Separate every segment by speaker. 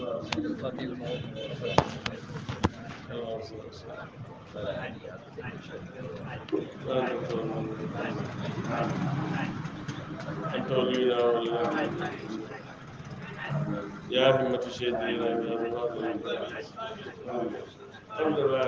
Speaker 1: أنت ولينا ولا يا همة الشهيدين يا الله الحمد لله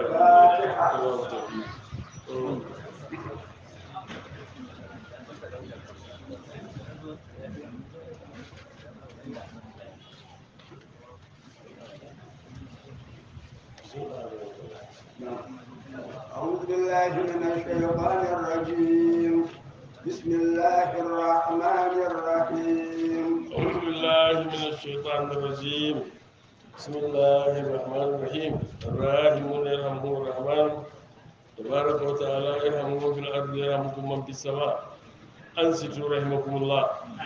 Speaker 2: أعوذ بالله من الشيطان الرجيم بسم الله الرحمن الرحيم
Speaker 1: أعوذ بالله من الشيطان الرجيم بسم الله الرحمن الرحيم الراحمون يرحمهم الرحمن تبارك وتعالى يرحمهم في الأرض يرحمكم من في السماء أنصتوا رحمكم الله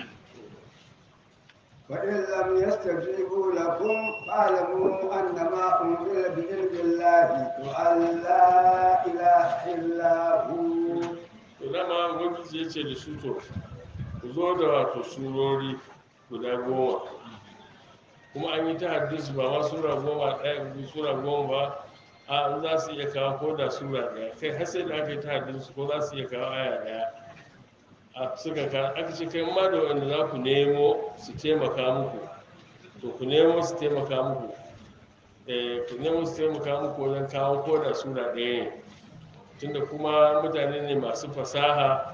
Speaker 2: فإن لم يستجيبوا لكم فاعلموا أنما أنزل بعلم الله وأن لا إله إلا هو
Speaker 1: to dama ubangiji ya ce da su to ku zo da wato surori guda goma kuma an yi ta hadisi ba ma sura goma ɗaya ko sura goma ba a an za su iya kawo ko da sura ɗaya kai har sai da aka yi ta hadisi ko za su iya kawo aya ɗaya a suka ka aka ce kai ma da wanda za ku nemo su taimaka muku to ku nemo su taimaka muku eh ku nemo su taimaka muku wajen kawo ko da sura ɗaya ne tunda kuma mutane ne masu fasaha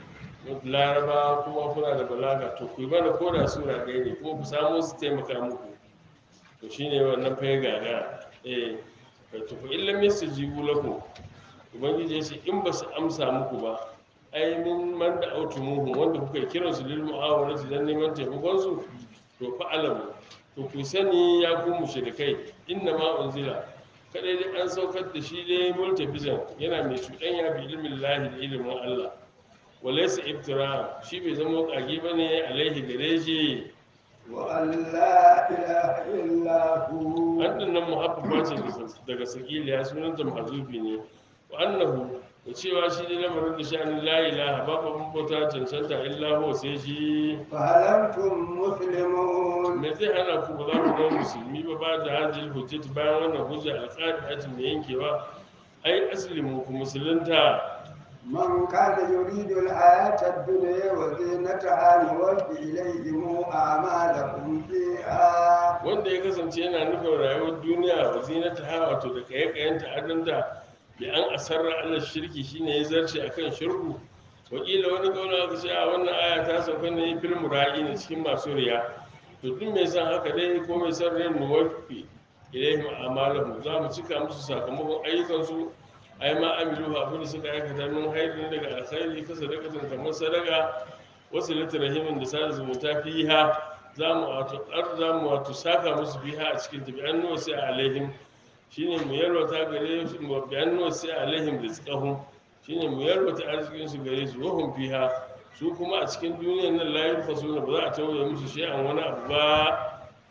Speaker 1: laraba kuma kuna da balaga to ku yi mana ko da sura ɗaya ne kuma ku samu su taimaka muku to shine wannan fa ya gaga eh to fa illam yastajibu lakum ubangiji ya ce in ba su amsa muku ba ai min man da autumuhu wanda kuka yi kiransu lil mu'awarati dan neman taimakon su to fa alamu to ku sani ya ku mushrikai inna ma unzila kadai dai an saukar da shi dai multafizan yana mai cuɗanya bi ilmin lahi da ilimin Allah walaysa iftira shi bai zama kage bane alaihi gare shi
Speaker 2: وأن لا إله إلا هو
Speaker 1: an dinnan muhabba ce daga sakiliya sunanta mahzufi ne wa annahu da cewa shi ne lamarin da sha'anin la ilaha babu abin bauta cancanta illa huwa sai shi
Speaker 2: فهل أنتم مسلمون
Speaker 1: me zai hana ku ba za ku zama musulmi ba ba da hajjil hujjati bayan wannan hujja alƙadi mai yankewa ai aslimu ku musulunta
Speaker 2: من كان يريد الحياة الدنيا وزينتها نوفي إليهم أعمالهم فيها
Speaker 1: wanda ya kasance yana nufin rayuwar duniya wa zinata ha wato da kayan ta'adanta bi an asarra Allah shirki shine ya zarce akan shirku wakila wani kauna aka ce a wannan aya ta sauka ne fil mura'i ne cikin masu riya to duk mai san haka dai ko mai san ran nuwafi ilaihim amalahum za mu cika musu sakamakon ayyukansu ai ma amilu abin da suka aikata min hairin daga alkhairi ka sadaqatan kamar sadaka wasu rahimin da sada zumunta fiha za mu wato ar za mu wato saka musu fiha a cikin tabi'an nuwa sai alaihim shine mu yalwata gare su mu bi'an nuwa sai alaihim rizqahum shine mu yalwata arzikin su gare su wahum fiha su kuma a cikin duniyar nan la yunfasuna ba za a tauye musu shay'an wani abu ba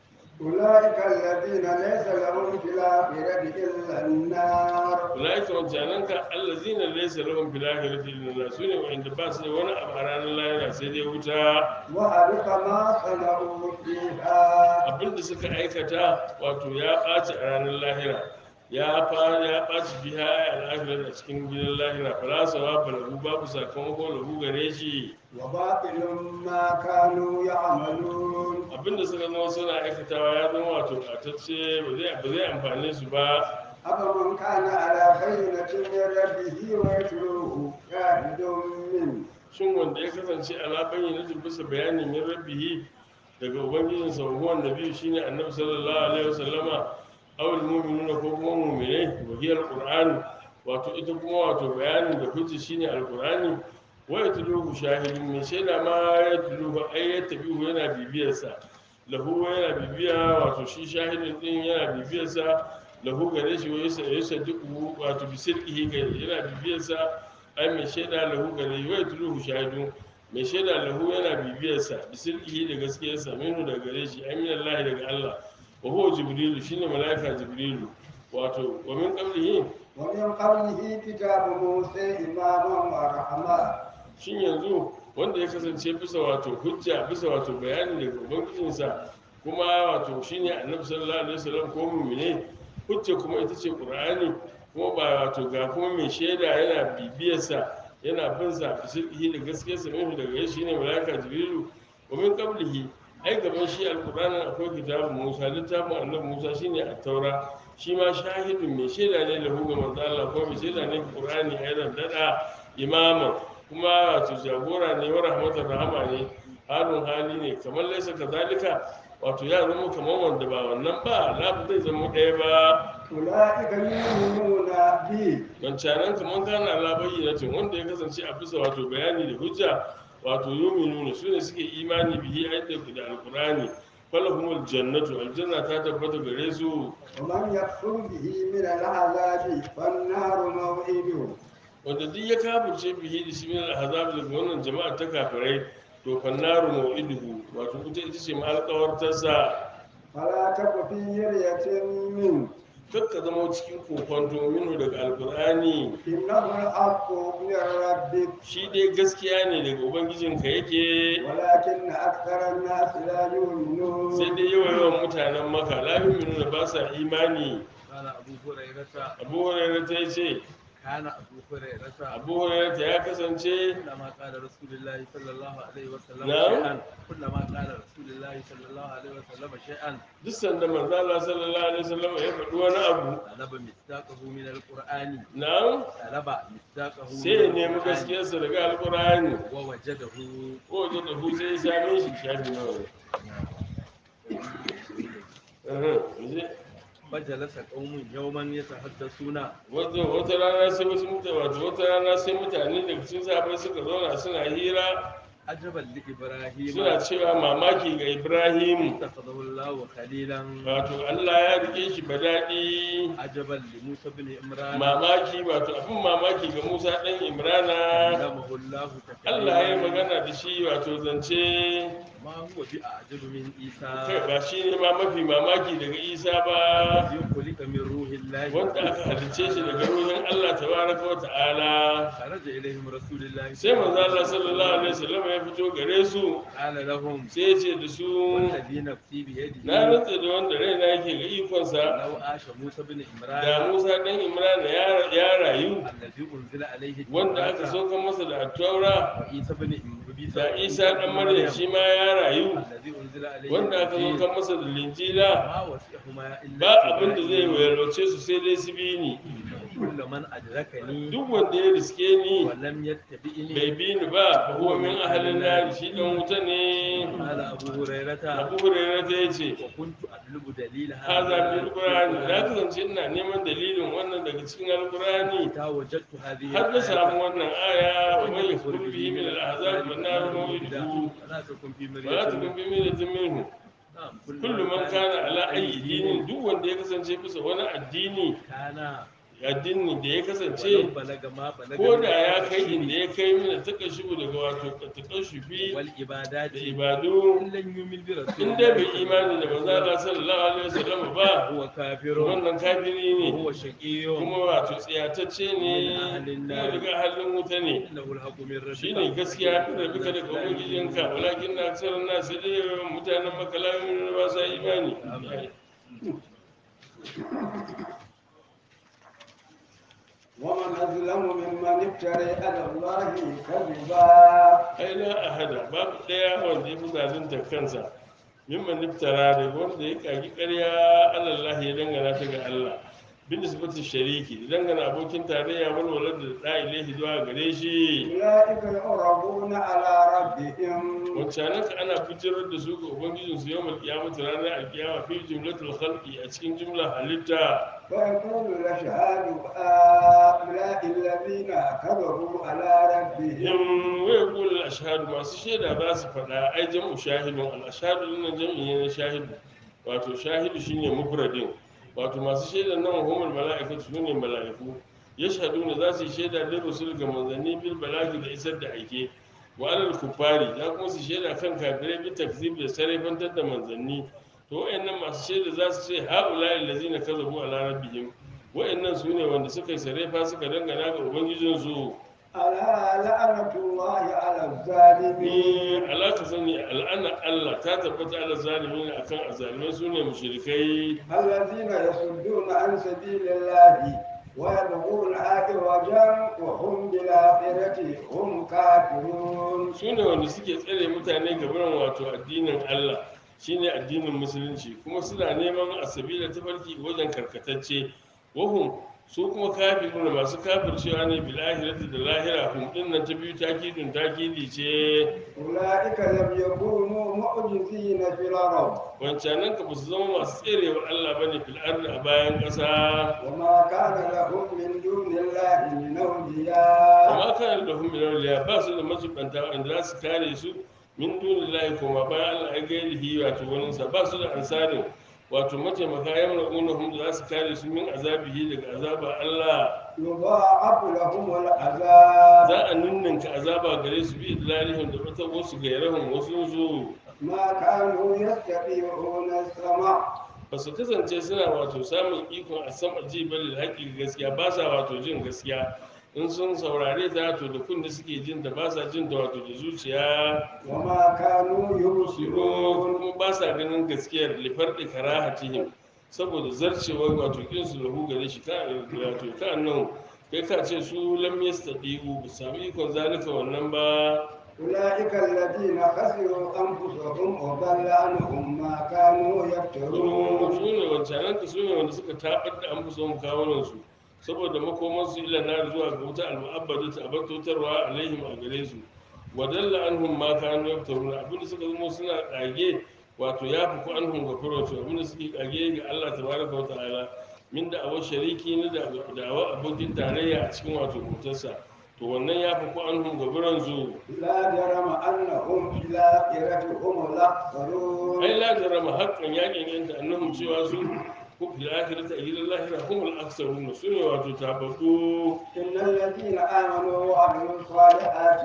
Speaker 2: أولئك الذين ليس لهم في الآخرة إلا النار
Speaker 1: ulaika wancananka allazina laysa lahum fil akhirati illa nar sune wa'inda ba su da wani abu a ranar lahira sai dai wuta
Speaker 2: وحبط ما صنعوا فيها
Speaker 1: abinda suka aikata wato ya ɓaci a ranar lahira ya fara ya ɓaci biya a al'ahirar a cikin gidan lahira falasawa balahu babu sakamako lahu gare shi
Speaker 2: وباطل ما كانوا يعملون
Speaker 1: abinda suka zama suna aikatawa ya zama wato ɓatacce ba zai ba zai amfane su ba
Speaker 2: أفمن كان على بينة من ربه ويتلوه شاهد منه
Speaker 1: shin wanda ya kasance ala bayyana bisa bayani min rabbihi daga ubangijinsa wa nabi shine annabi sallallahu alaihi wasallama awal mu'minuna ko kuma mu'minai wa hiya alquran wato ita kuma wato bayanin da hujja shine alqurani wa yatluhu shahidun min shaida ma yatluhu ay yatabihu yana bibiyarsa lahu yana bibiya wato shi shahidin din yana bibiyarsa lahu gare shi wa yasa yasa duk wato bisirqihi gare yana bibiyarsa ai mai shaida lahu gare shi wa yatluhu shahidun mai shaida lahu yana bibiyarsa bisirqihi da gaskiyarsa minhu daga gare shi ai min Allah daga Allah wa huwa jibrilu shine malaika jibrilu wato wa min qablihi
Speaker 2: ومن قبله كتاب موسى إماما ورحمة
Speaker 1: shin yanzu wanda ya kasance bisa wato hujja bisa wato bayani daga ubangijinsa kuma wato shine annabi sallallahu alaihi wasallam ko mu'mine hujja kuma ita ce qur'ani kuma ba wato ga kuma mai shaida yana bibiyarsa yana bin sa fisidhi da gaskiyarsa min daga gare shi ne malaika jibrilu wa min qablihi ai gaban shi alqur'ani akwai kitabun musa littafin annabi musa shine at-taura shi ma shahidun mai shaida ne lahu ga manzo Allah ko mai shaida ne ga qur'ani aidan dada imama kuma wato jagora ne wa rahmatar rahama ne halin hali ne kamar laisa kazalika wato ya zama kamar wanda ba wannan ba lafi zai zama ɗaya ba
Speaker 2: أولئك يؤمنون به
Speaker 1: wancanan kamar kana labayyanatin wanda ya kasance a bisa wato bayani da hujja wato yuminu su ne suke imani bihi ayyuka da alqur'ani falahumul jannatu aljanna ta tabbata gare su
Speaker 2: ومن يكفر به من العذاب فالنار موعده
Speaker 1: wanda duk ya kafirce bihi da shi min al'azab daga wannan jama'a ta kafirai to fannaru mau'iduhu wato ita ita ce ma alƙawartarsa
Speaker 2: فلا تك في مرية منه
Speaker 1: kakka zama cikin kokonto minu daga alkur'ani
Speaker 2: إنه الحق من ربك
Speaker 1: shi dai gaskiya ne daga ubangijinka yake
Speaker 2: ولكن أكثر الناس لا يؤمنون
Speaker 1: sai dai yawan yawan mutanen maka lamin minu da ba sa imani
Speaker 3: قال أبو هريرة
Speaker 1: abu hurairu ta ce
Speaker 3: كان أبو هريرة
Speaker 1: abu hurairu ta ya kasance
Speaker 3: كلما قال رسول الله صلى الله عليه وسلم
Speaker 1: نعم.
Speaker 3: شيئا كلما قال رسول الله صلى الله عليه وسلم شيئا
Speaker 1: duk sanda manzo Allah sallallahu alaihi wasallam ya faɗi wani abu
Speaker 3: طلب مصداقه من القرآن
Speaker 1: nan
Speaker 3: طلب مصداقه
Speaker 1: sai ya nemi gaskiyarsa daga alkur'ani
Speaker 3: ووجده
Speaker 1: ko da da hu sai ya same shi shafi nawa ne Uhum, je.
Speaker 3: فجلس قوم يوما يتحدثون
Speaker 1: wata wata rana sai wasu mutane wato wata rana sai mutane daga cikin sahabbai suka zauna suna hira
Speaker 3: عجبا لإبراهيم
Speaker 1: suna cewa mamaki ga ibrahim
Speaker 3: اتخذه الله خليلا
Speaker 1: wato allah ya rike shi daɗi.
Speaker 3: عجبا لموسى بن عمران
Speaker 1: mamaki wato abin mamaki ga musa ɗan imrana
Speaker 3: علمه الله
Speaker 1: allah ya yi
Speaker 3: تكليما
Speaker 1: magana da shi wato zance
Speaker 3: ما هو بأعجب من
Speaker 1: kai
Speaker 3: عيسى
Speaker 1: ba shi ne ma mafi mamaki daga isa ba
Speaker 3: الذي خلق من روح الله
Speaker 1: wanda aka halicce shi daga ruhin allah tabaraka wa ta'ala
Speaker 3: خرج إليهم رسول الله
Speaker 1: sai manzo allah sallallahu alaihi wasallam ya fito gare su
Speaker 3: قال لهم
Speaker 1: sai ya ce da su
Speaker 3: والذي نفسي بيده
Speaker 1: na rantsa da wanda raina yake ga ikonsa
Speaker 3: لو عاش موسى بن
Speaker 1: da
Speaker 3: عمران
Speaker 1: musa ɗan imrana ya- ya rayu
Speaker 3: الذي أنزل عليه
Speaker 1: wanda aka
Speaker 3: التوراة
Speaker 1: saukan masa da attaura
Speaker 3: وعيسى بن
Speaker 1: da isa ɗan maryam shi ma ya rayu
Speaker 3: الذي أنزل عليه
Speaker 1: wanda aka
Speaker 3: الإنجيل
Speaker 1: saukan masa da linjila
Speaker 3: ما وسعهما إلا
Speaker 1: ba abin da zai wayarwace su sai dai su bi ni
Speaker 3: كل من أدركني
Speaker 1: duk wanda ya riske ni
Speaker 3: ولم يتبعني
Speaker 1: bai bi ni ba huwa min ahalin nari shi dan wuta ne
Speaker 3: قال أبو هريرة
Speaker 1: abu hurairah ta yace
Speaker 3: وكنت أطلب دليل
Speaker 1: haza
Speaker 3: هذا
Speaker 1: bil qur'ani na kasance ina neman dalilin wannan daga cikin alqur'ani
Speaker 3: حتى وجدت هذه
Speaker 1: har na samu
Speaker 3: الآية
Speaker 1: wannan aya wa man yakfur bihi min al-ahzab fa nar maw'iduhu
Speaker 3: فلا تكن في
Speaker 1: wa la takun
Speaker 3: مرية
Speaker 1: bi miratin minhu
Speaker 3: نعم
Speaker 1: kullu man kana ala ayyi dinin duk wanda ya kasance bisa wani addini
Speaker 3: كان
Speaker 1: addini da ya
Speaker 3: ولو
Speaker 1: kasance
Speaker 3: بلغ ما بلغ
Speaker 1: ko
Speaker 3: من
Speaker 1: da ya kai
Speaker 3: التشريع
Speaker 1: inda ya kai mina takashubu daga wato takashufi
Speaker 3: والعبادات
Speaker 1: da ibadu
Speaker 3: إن لم يؤمن برسول
Speaker 1: in dai bai imani da manzo Allah sallallahu alaihi wasallam ba
Speaker 3: هو كافر
Speaker 1: wannan kafiri ne
Speaker 3: وهو شقي
Speaker 1: kuma wato tsiyatacce ne kuma daga halin wuta ne
Speaker 3: إنه الحق من ربك
Speaker 1: shine gaskiya da bika daga ubangijinka walakin na aksar na sai dai yawan mutanen makalamin ba sa imani
Speaker 2: ومن أظلم ممن افترى على الله كذبا
Speaker 1: ai la ahada babu daya wanda ya fi zalunta kansa mimman niftara da wanda ya kagi ƙarya Allah ya dangana ta ga Allah bin nisbati shariki da dangana abokin tarayya walwalar da da ilaihi zuwa gare shi
Speaker 2: أولئك يعرضون على ربهم
Speaker 1: wancanan ka ana fitar da su ga ubangijin su yawmal qiyamati ranar alkiyama fi jumlatul khalqi a cikin jumlar halitta
Speaker 2: فيقول الأشهاد هؤلاء الذين كذبوا على ربهم
Speaker 1: in waya kula ashhadu masu shaida za su faɗa ai jam'u shahidun al ashhadu din jam'i ne na shahidu wato shahidu shine mufradin wato masu shaida nan humul mala'ikatu sune mala'iku yashhaduna za su yi shaida da rusul ga manzanni bil balagi da isar da aike wa alal kufari za kuma su shaida kan kafirai bi takzib da sarrafantar da manzanni to wayannan masu shaida za su ce haula'i allazina kazabu ala rabbihim wayannan sune wanda suka yi sarrafa suka dangana ga ubangijinsu
Speaker 2: ألا لعنة الله على الظالمين
Speaker 1: ni alaka sani al'ana Allah ta tabbata ala zalimin akan azalimai sune mushrikai
Speaker 2: الذين يصدون عن سبيل الله ويبغونها عوجا وهم بالآخرة هم كافرون
Speaker 1: sune wanda suke tsare mutane gaban wato addinin Allah shine addinin musulunci kuma suna neman asabila tafarki wajen karkatacce wahum su kuma kafiruna masu kafircewa ne bil ahirati da lahira hum din nan ta biyu takidun takidi ce
Speaker 2: أولئك لم يكونوا معجزين في الأرض
Speaker 1: wancanan ka ba su zama masu tserewa Allah bane fil ardi a bayan ƙasa
Speaker 2: وما كان لهم من دون الله من أولياء
Speaker 1: amma kana da hum min awliya ba su da mazubanta wanda za su kare su min dunillahi kuma bayan Allah ya gairihi wato wani sa ba su da ansarin wato mataimaka yamna unahum da za su kare su min azabihi daga azaba Allah
Speaker 2: يضاعف لهم العذاب
Speaker 1: za a ninninka azaba gare su bi idlalihim da wata wasu gairahum wasu su
Speaker 2: ما كانوا يستطيعون السمع
Speaker 1: ba su kasance suna wato samun ikon a sama ji bali da haƙƙi gaskiya ba sa wato jin gaskiya in sun saurare ta to da kunne suke jin ta ba sa jin ta wato da zuciya
Speaker 2: وما كانوا
Speaker 1: Shiro
Speaker 2: يبصرون
Speaker 1: kuma ba sa ganin gaskiyar lifar da karahatihim saboda zarcewar wato kinsu lahu gare shi ka wato ka nan kai ka ce su lam yastadiu ba sami ikon zalika wannan ba
Speaker 2: أولئك الذين خسروا أنفسهم وضل عنهم ما كانوا
Speaker 1: su
Speaker 2: يفترون
Speaker 1: ne wancanan ka su ne wanda suka tabar da an fi son kawunan su saboda makoman su ila na zuwa ga wuta al-mu'abbadu ta abatotarwa alaihim a gare su wadalla anhum ma kanu yaftaruna abinda suka zama suna kage wato ya fi ku anhum ga furoto abinda suke kage ga Allah tabaraka wa ta'ala min da awa shariki ne da da'awa abokin tarayya a cikin wato motarsa to wannan ya fi ku anhum ga buran zu
Speaker 2: لا جرم أنهم في الآخرة هم الأخسرون
Speaker 1: ai la jarama haqqan yakin yanta annahum cewa su ku fil akhirati ajilal lahira humul aksarun su ne wato tababbu
Speaker 2: إن الذين آمنوا وعملوا الصالحات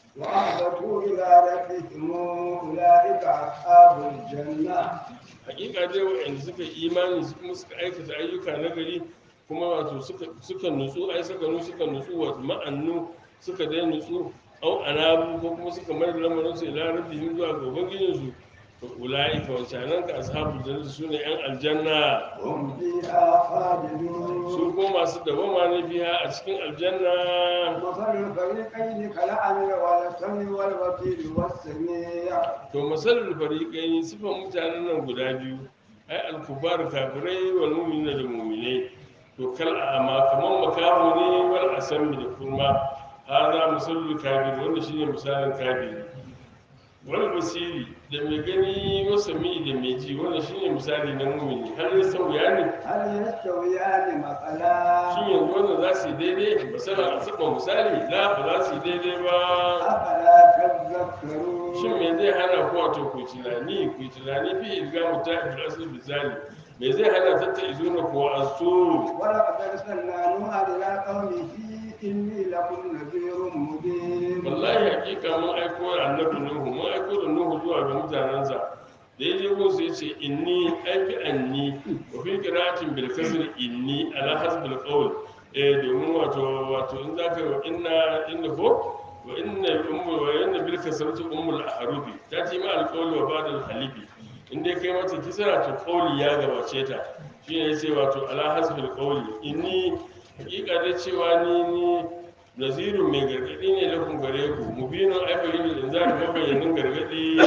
Speaker 2: وأخبتوا إلى ربهم أولئك أصحاب الجنة
Speaker 1: hakika dai waɗanda suka yi imani su kuma suka aikata ayyuka na gari kuma wato suka suka nutsu ai suka nu suka nutsu wa ma'annu suka dai nutsu au anabu ko kuma suka mai da lamarin su ila rabbihim zuwa ga ubangijin su to ulaika wancanan ka ashabul jannati sune yan aljanna
Speaker 2: هم فيها خالدون
Speaker 1: su ko masu dawama ne biya a cikin aljanna
Speaker 2: مثل الفريقين كالأعمى والسمع والبصير والسميع
Speaker 1: to masalul fariqaini sifan mutanen nan guda biyu ai al-kubar kafirai wal mu'minina da mu'minai to kal ama kaman makamu ne wal asami da kurma hada masalul kafir wanda shine misalin kafiri wal basiri da mai gani wasa mi da mai ji wanda shine misali na mu'mini har ya sauya ne
Speaker 2: هل يستويان مثلا
Speaker 1: shin yanzu wannan za su yi daidai misali a saba misali la ba za su yi daidai ba
Speaker 2: أفلا تذكرون
Speaker 1: shin me zai hana ku wato ku tunani ku tunani fi ilga muta bil asli bizali me zai hana tatta izuna ku asu
Speaker 2: ولقد أرسلنا نوحا إلى قومه إني لكم نذير مبين
Speaker 1: wallahi hakika mun aiko da annabi nuhu mun aiko da nuhu zuwa ga mutanensa da ya je gunsu ya ce inni aiki anni wa fi qira'atin bil kasr inni ala hasbil qawl eh domin wato wato in zaka wa inna inna ko wa inna ummu wa inna bil kasrati ummul ahrubi ta ce ma al qawl wa ba'da al halibi in dai kai mata kisra to qawli ya gabace ta shi ne yace wato ala hasbil qawli inni hakika da cewa ni ni nazirun mai gargadi ne lafin gare ku mubinin aibayin da za ka mabayyanin gargadi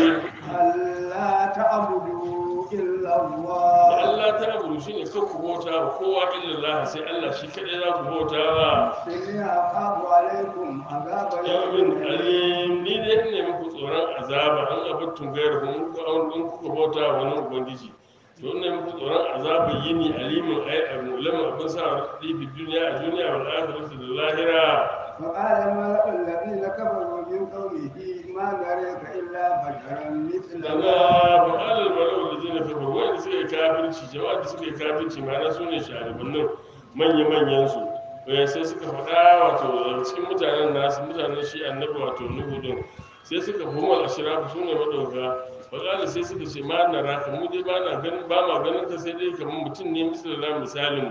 Speaker 2: ألا تعبدوا إلا
Speaker 1: da
Speaker 2: الله
Speaker 1: Allah ta abu shi ne kan ku bauta wa kowa illallah sai Allah shi kaɗai za ku bauta wa
Speaker 2: إني أخاف عليكم عذاب
Speaker 1: yawmin
Speaker 2: يوم أليم
Speaker 1: alim ni dai ne muku tsoron azaba an abattun gayar ku in kuka in kuka bauta wa wani ubangiji to ne muku tsoron azaba yini alimin ai abu lamar abin sa rifi duniya a duniya wal akhirati da lahira
Speaker 2: فقال الملأ الذين كفروا من قومه ما نريك إلا بشرا
Speaker 1: daga
Speaker 2: مثلنا
Speaker 1: ba'alar bala'u da zai na kafar wanda suka yi kafirci jama'a da suka yi kafirci ma'ana su ne sharibannin manya-manyan su Eh, sai suka faɗa wato daga cikin mutanen nasu mutanen shi annabi wato nuhu din sai suka humar ashirafu su ne madauka faƙala sai suka ce ma na raka mu dai ba na ganin ba ma ganin ka sai dai kamar mutum ne misali na misalin mu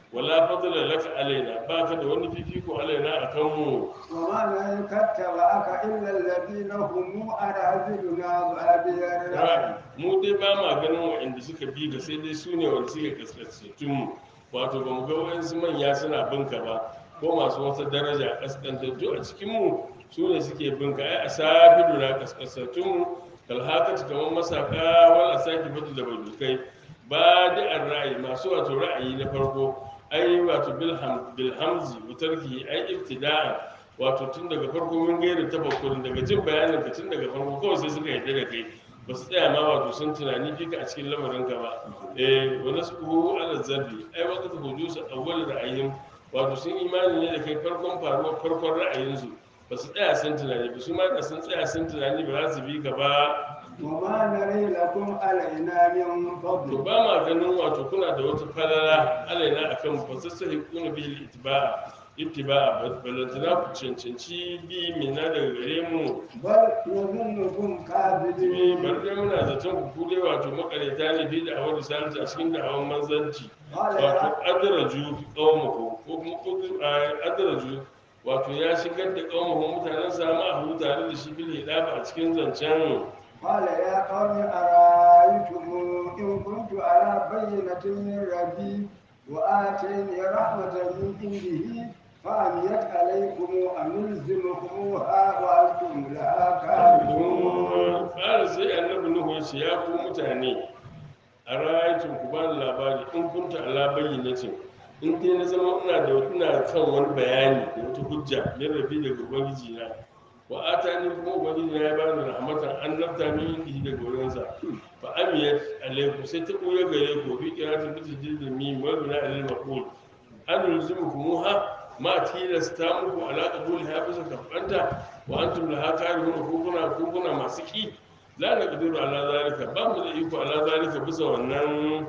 Speaker 1: wala fadla laka alaina baka da wani fifiko alaina akan mu
Speaker 2: وما نريك اتبعك إلا الذين هم أراذلنا بادي الرأي
Speaker 1: ra'ayi mu dai ba ma ganin waɗanda suka bi ga sai dai su ne wanda suke kaskasatun mu wato ba mu ga wayansu manya suna binka ba ko masu wata daraja kaskantattu a cikin mu su ne suke binka ai asabidu na kaskasatun mu kalhakatu kamar masaka wal asaki batu da badukai ba da ra'ayi masu wato ra'ayi na farko ai wato bilham bilhamzi wutarki ai ibtida'a wato tun daga farko mun gaira tafakkurin daga jin bayanin ka tun daga farko kawai sai suka yarda da kai ba su tsaya ma wato sun tunani fika a cikin lamarin ka ba eh wani su kuhu ala zarri ai wata ta hudu su awwal ra'ayin wato sun imani ne da kai farkon faruwar farkon ra'ayinsu ba su tsaya sun tunani ba su ma da sun tsaya sun tunani ba za su bi ka ba
Speaker 2: وما نري لكم علينا من
Speaker 1: to
Speaker 2: فضل
Speaker 1: ba ma ganin wato kuna da wata falala alaina akan ba su sahi kuna bil ittiba'a ittiba'a balantana ku cancanci bi mina daga gare mu
Speaker 2: بل نظنكم
Speaker 1: Eh,
Speaker 2: كاذبين
Speaker 1: bar dai muna zaton ku dai wato makareta ne bi da awar risalata a cikin da'awar manzanci
Speaker 2: قال
Speaker 1: wato
Speaker 2: يا
Speaker 1: adraju qaumahu ko kuma ko- a- adraju wato ya shigar da qaumahu mutanen sa ma hu tare da shi bil hidafa a cikin zancen
Speaker 2: قال يا قوم أرأيتم إن كنت على بينة من ربي وآتيني رحمة من عنده فعميت عليكم أنلزمكموها وأنتم لها كارهون
Speaker 1: ƙara sai annabi nuhu ya ce ya ku mutane a rayacin ku ba ni labari in kunta ala bayyanatin in dai na zama ina da ina kan wani bayani da wata hujja min rabi daga ubangiji na wa atani kuma ubangiji na ya bani rahmatan annabta min indihi daga wurinsa fa amiyat alaikum sai ta ɓoye gare ku bi kiratin bi tajdid mim wa bina alil maqul an yulzimukumuha ma tilasta muku ala qabul ha bisa kafanta wa antum laha karihun ku kuna ku kuna masu ki la naqdiru ala zalika ba mu da iko ala zalika bisa wannan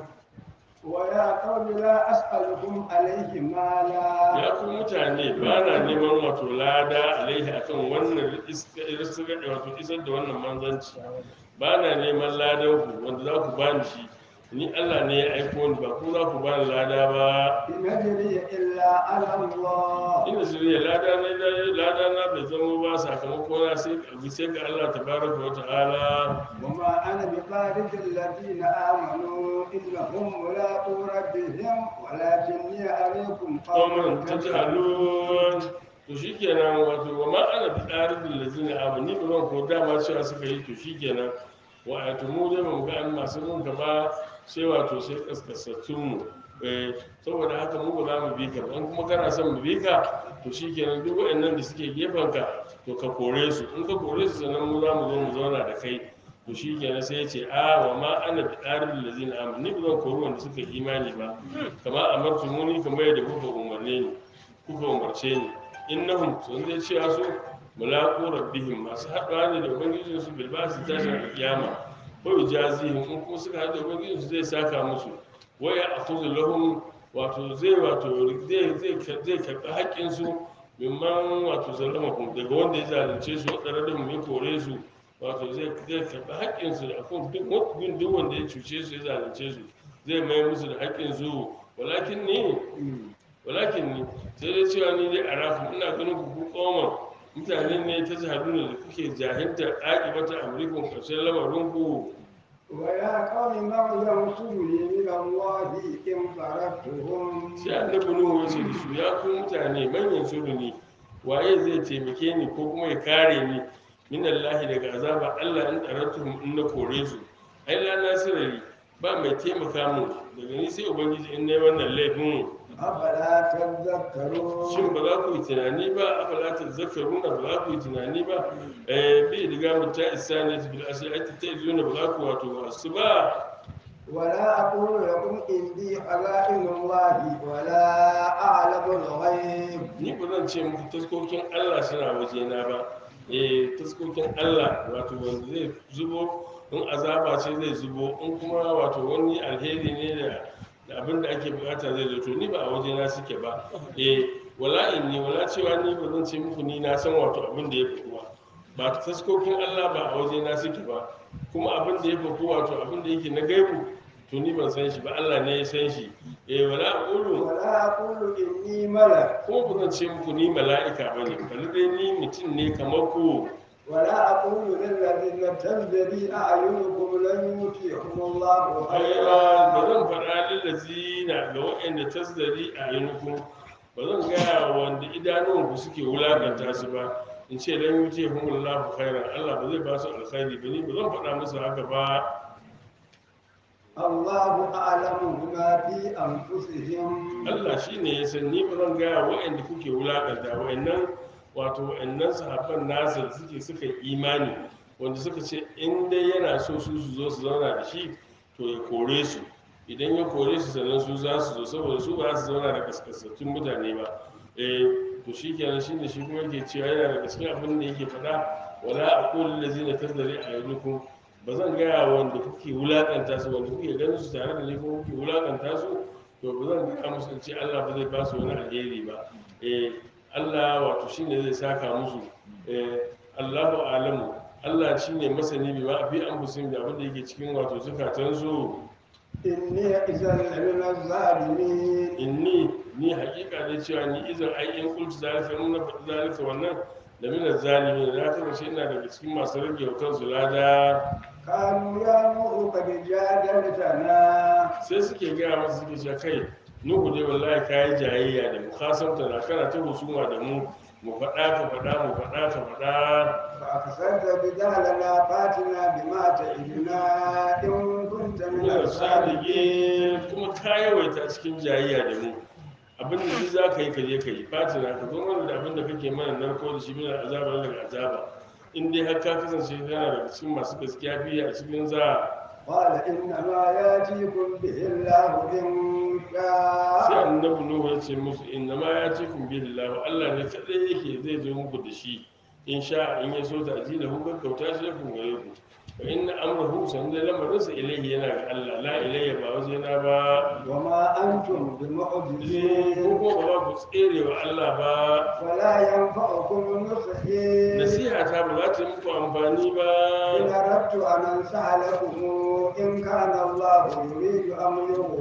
Speaker 2: ويا قوم لا أسألكم عليه مالا
Speaker 1: ya ku mutane ba na neman wato lada alaihi akan wannan iska- iska- wato isar da wannan manzanci ba na neman ladan ku wanda za ku bani shi ni Allah ne ya aiko ni ba ku za ku bani lada ba
Speaker 2: إن أجري إلا على الله
Speaker 1: ina shirya lada na lada na bai zama ba sakamako na sai abu sai ga Allah tabaraka wa ta'ala
Speaker 2: وما أنا بطارد الذين آمنوا إنهم ملاقو ربهم ولكني عليكم
Speaker 1: qauman
Speaker 2: قوم
Speaker 1: tajhalun to shikenan wato wa ma ana bi daridul lazina amani ba zan ko dama cewa suka yi to shikenan wa ayatu mu dai ba mu ga an masu mun ba sai wato sai kaskasattun mu eh saboda haka mu ba za mu bi ka ba in kuma kana son mu bi ka to shikenan duk waɗannan da suke gefen ka to ka kore su in ka kore su sannan mu za mu zo mu zauna da kai to shi kenan sai ya ce a wa ma ana bi ɗarin da zina amma ni ba zan kori wanda suka yi imani ba kama amartu muni kamar yadda kuka umarne ni kuka umarce ni innahum sun zai cewa su mulaqu rabbihim masu haɗuwa ne da ubangijin su bil basi tashin alkiyama ko ijazihim in kuma suka haɗu da ubangijin su zai saka musu waya akhudhu lahum wato zai wato zai zai zai karɓi haƙƙin su mimman wato zalama daga wanda ya zalunce su wadanda da mu ya kore su wato zai zai karɓi haƙƙinsu da akan duk wani duk wanda ya cuce su ya zalunce su zai mai musu da haƙƙinsu walakin ni walakin ni sai dai cewa ni dai a rafu ina ganin ku ku koma mutane ne ta jihaduna da kuke jahiltar aƙibata amurikun ƙarshen lamarin ku
Speaker 2: ويا قوم من ينصرني من الله إن طردتهم
Speaker 1: sai annabi nuhu ya ce da su ya ku mutane manyan suru ne waye zai taimake ni ko kuma ya kare ni min Allah daga azaba Allah in tsaratu in na kore su ai la nasirari ba mai taimaka mu daga ni sai ubangiji in nayi wannan laifin
Speaker 2: أفلا تذكرون
Speaker 1: shin ba za ku yi tunani ba afala ta zakaruna ba za ku yi tunani ba eh bi diga mu ta isa ne bil asli ai ta izuna ba za ku wato wasu ba
Speaker 2: ولا أقول لكم إني خزائن الله ولا أعلم الغيب
Speaker 1: ni ba zan ce muku taskokin Allah suna wajena ba eh taskokin Allah wato wanda zai zubo in azaba ce zai zubo in kuma wato wani alheri ne da da abin da ake bukata zai zo to ni ba a wajena suke ba eh wala inni wala cewa ni ba zan ce muku ni na san wato abin da ya fi ba ba taskokin Allah ba a wajena suke ba kuma abin da ya fi wato abin da yake na gaibu to ni ban san shi ba Allah ne ya san shi eh wala aqulu
Speaker 2: ولا أقول إني ملك
Speaker 1: kuma ba zan ce muku ni mala'ika bane bali dai ni mutum ne kamar ku
Speaker 2: ولا أقول للذين تزدري أعينكم لن يؤتيهم الله
Speaker 1: aiwa ba
Speaker 2: خيرا
Speaker 1: zan faɗa lillazina ga waɗanda tasdari a yanku ba zan gaya wa wanda idanuwanku suke wulakanta su ba in ce dan yuce humullahu khairan Allah ba zai ba su alkhairi ba ni ba zan faɗa musu haka ba
Speaker 2: الله أعلم بما في أنفسهم
Speaker 1: Allah shi ne ya san ni ba zan gaya waɗanda kuke wulakanta waɗannan wato waɗannan sahabban nasa da suke suka yi imani wanda suka ce in dai yana so su su zo su zauna da shi to ya kore su idan ya kore su sannan su za su zo saboda su ba za su zauna da kaskasatun mutane ba eh to shi kenan shi ne shi kuma yake cewa yana da cikin abin da yake faɗa wala aqulu allazina tazari ayunukum ba zan gaya wanda kuke wulakanta su wanda kuke ganin su tare da ni kuma kuke wulakanta su to ba zan gaya musu in ce Allah ba zai ba su wani alheri ba eh Allah wato shine zai saka musu eh Allahu alamu Allah shine masani bi ma fi anfusihim da abin da yake cikin wato zukatan su
Speaker 2: إني إذا لمن الظالمين
Speaker 1: inni ni hakika ne cewa ni izan ai in kultu zalika in na faɗi zalika wannan da mina zalimi na kasance ina daga cikin masu rage wa kansu lada
Speaker 2: قالوا يا نوح قد جادلتنا
Speaker 1: sai suke gaya masa suke cewa kai nuhu dai wallahi ka yi jayayya da mu kasamta na kana ta husuma da mu mu faɗa ka faɗa mu faɗa ka faɗa
Speaker 2: فأكثرت بدالنا فاتنا بما تعدنا إن كنت من
Speaker 1: muna
Speaker 2: الصادقين
Speaker 1: sadige kuma ka yawaita cikin jayayya da mu abin da duk za ka yi ka je ka yi fatina ka zo mana da abin da kake mana narko da shi mina azaba daga azaba in dai har ka kasance kana daga cikin masu gaskiya fiye a cikin za
Speaker 2: قال إنما يأتيكم به الله إن
Speaker 1: sai
Speaker 2: شاء
Speaker 1: annabi nuhu ya ce musu inna ma ya ce kun billahi Allah ne kadai yake zai zo muku da shi in sha in ya so ta ajila hu gaggauta shi da kun gare ku fa inna amrahu san da lamarinsa ilaihi yana ga Allah la ilayya ba waje na ba
Speaker 2: وما أنتم
Speaker 1: ko
Speaker 2: بمعجزين
Speaker 1: kuma ba ku tsere wa Allah ba
Speaker 2: ولا ينفعكم نصحي
Speaker 1: nasiha ta ba za ta yi muku amfani ba
Speaker 2: إن أردت أن أنصح لكم إن كان الله يريد أن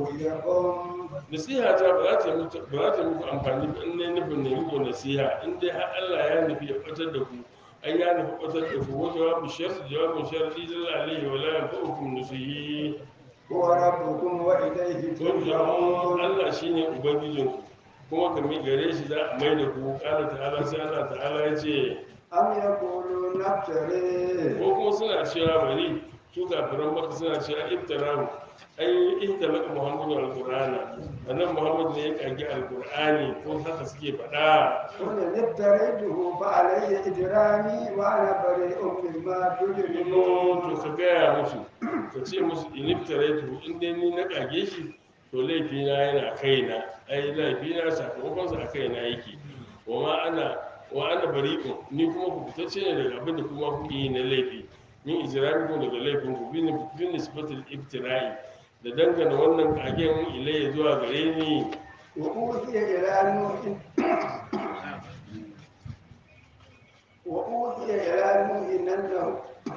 Speaker 2: يغويكم
Speaker 1: nasiha ta ba za ta yi muku- ba za ta yi muku amfani ba in ne nufin ne muku nasiha in dai har Allah ya nufi ya batar da ku an ya nufi batar da ku wa jawabu sharri jawabin sharri jalla alaihi wa la yanfa'ukum nusihi
Speaker 2: هو ربكم وإليه
Speaker 1: turja'un
Speaker 2: ترجعون
Speaker 1: Allah shine ubangijinku kuma ka mi gare shi za a mai da ku kala ta'ala sai Allah ta'ala ya ce
Speaker 2: أم يقولون افتريه
Speaker 1: ko kuma suna cewa bari su kafiran maka suna cewa iftarahu ai ihtalaka muhammadu alqur'ana annan muhammad ne ya kage alqur'ani ko haka suke faɗa
Speaker 2: قل إن افتريته فعلي إجرامي وأنا بريء مما
Speaker 1: Ino
Speaker 2: تجرمون
Speaker 1: to ka gaya musu ka ce musu in iftaraitu in dai ni na kage shi to laifina yana kaina ai laifina sakamakonsa a kaina yake wa ma ana wa ana bari'un ni kuma ku fitacce ne daga abin da kuma kuke yi na laifi min ijramikum daga laifin ku bin bin nisbatul iftira'i da dangana wannan kagen ilayya zuwa gare ni
Speaker 2: وأوحي إلى نوح وأوحي إلى نوح أنه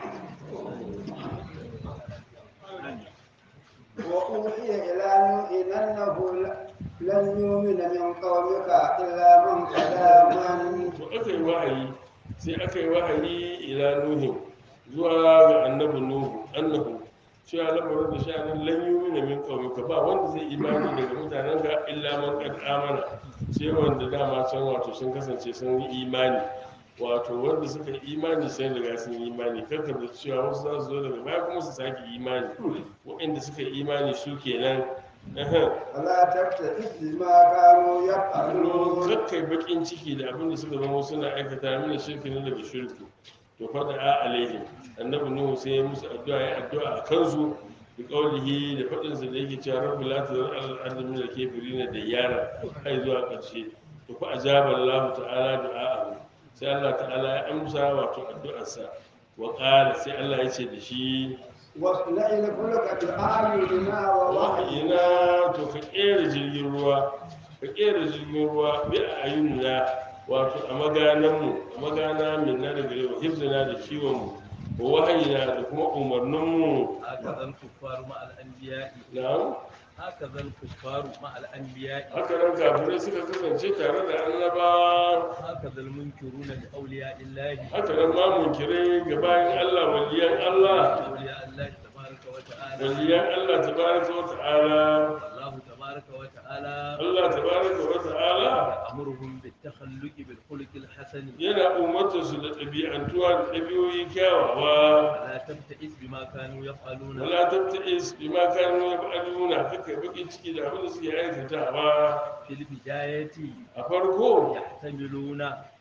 Speaker 2: وأوحي إلى نوح أنه لن يؤمن من قومك إلا من قد آمن
Speaker 1: to aka yi wahayi sai aka yi wahayi ila nuhin zuwa ga annabi nuhu annahu cewa lamarin da sha'anin lan yumina min qaumika ba wanda zai imani daga mutanen ka illa man qad amana sai wanda dama can wato sun kasance sun yi imani wato wanda suka yi imani sai daga sun yi imani karka da cewa wasu za su zo daga baya kuma su sake imani waɗanda suka yi imani su kenan Ahem.
Speaker 2: فلا تبتئس بما كانوا يفعلون
Speaker 1: kakkai bakin ciki da abin da suka zama suna aikata mini shirki ne daga shirku to fada a alaihim annabi nuhu sai ya musu addu'a ya addu'a a kansu bi qaulihi da fadin sa da yake cewa rabbi la tazar al ardi min al kafirin da yara kai zuwa karshe to fa ajaba Allah ta'ala du'a'ahu sai Allah ta'ala ya amsa wato addu'arsa wa qala sai Allah ya ce da shi
Speaker 2: واصنع الفلك بأعيننا ووحينا
Speaker 1: wahayina to ka kera jirgin ruwa ka kera jirgin ruwa bi a ayyuna wato a magananmu a magana min na daga yau hibzina da kiwonmu wa wahayina da kuma umarninmu
Speaker 3: هكذا الكفار مع الأنبياء
Speaker 1: na'am
Speaker 3: هكذا الكفار مع الأنبياء
Speaker 1: haka nan kafirai suka kasance tare da annabawa
Speaker 3: هكذا المنكرون لأولياء الله
Speaker 1: haka nan ma munkirai ga bayan Allah waliyan Allah
Speaker 3: أولياء الله تبارك وتعالى
Speaker 1: waliyan Allah tabaraka wa ta'ala
Speaker 3: الله تبارك وتعالى
Speaker 1: Allah tabaraka wa ta'ala
Speaker 3: يأمرهم بالتخلق بالخلق الحسن
Speaker 1: yana umarta su da ɗabi'antuwa da ɗabi'o'i kyawawa
Speaker 3: ولا تبتئس بما كانوا يفعلون
Speaker 1: wala tabta'is bima kanu yaf'aluna kaka baki ciki da abin da suke aikatawa
Speaker 3: في البداية
Speaker 1: a farko
Speaker 3: يحتملون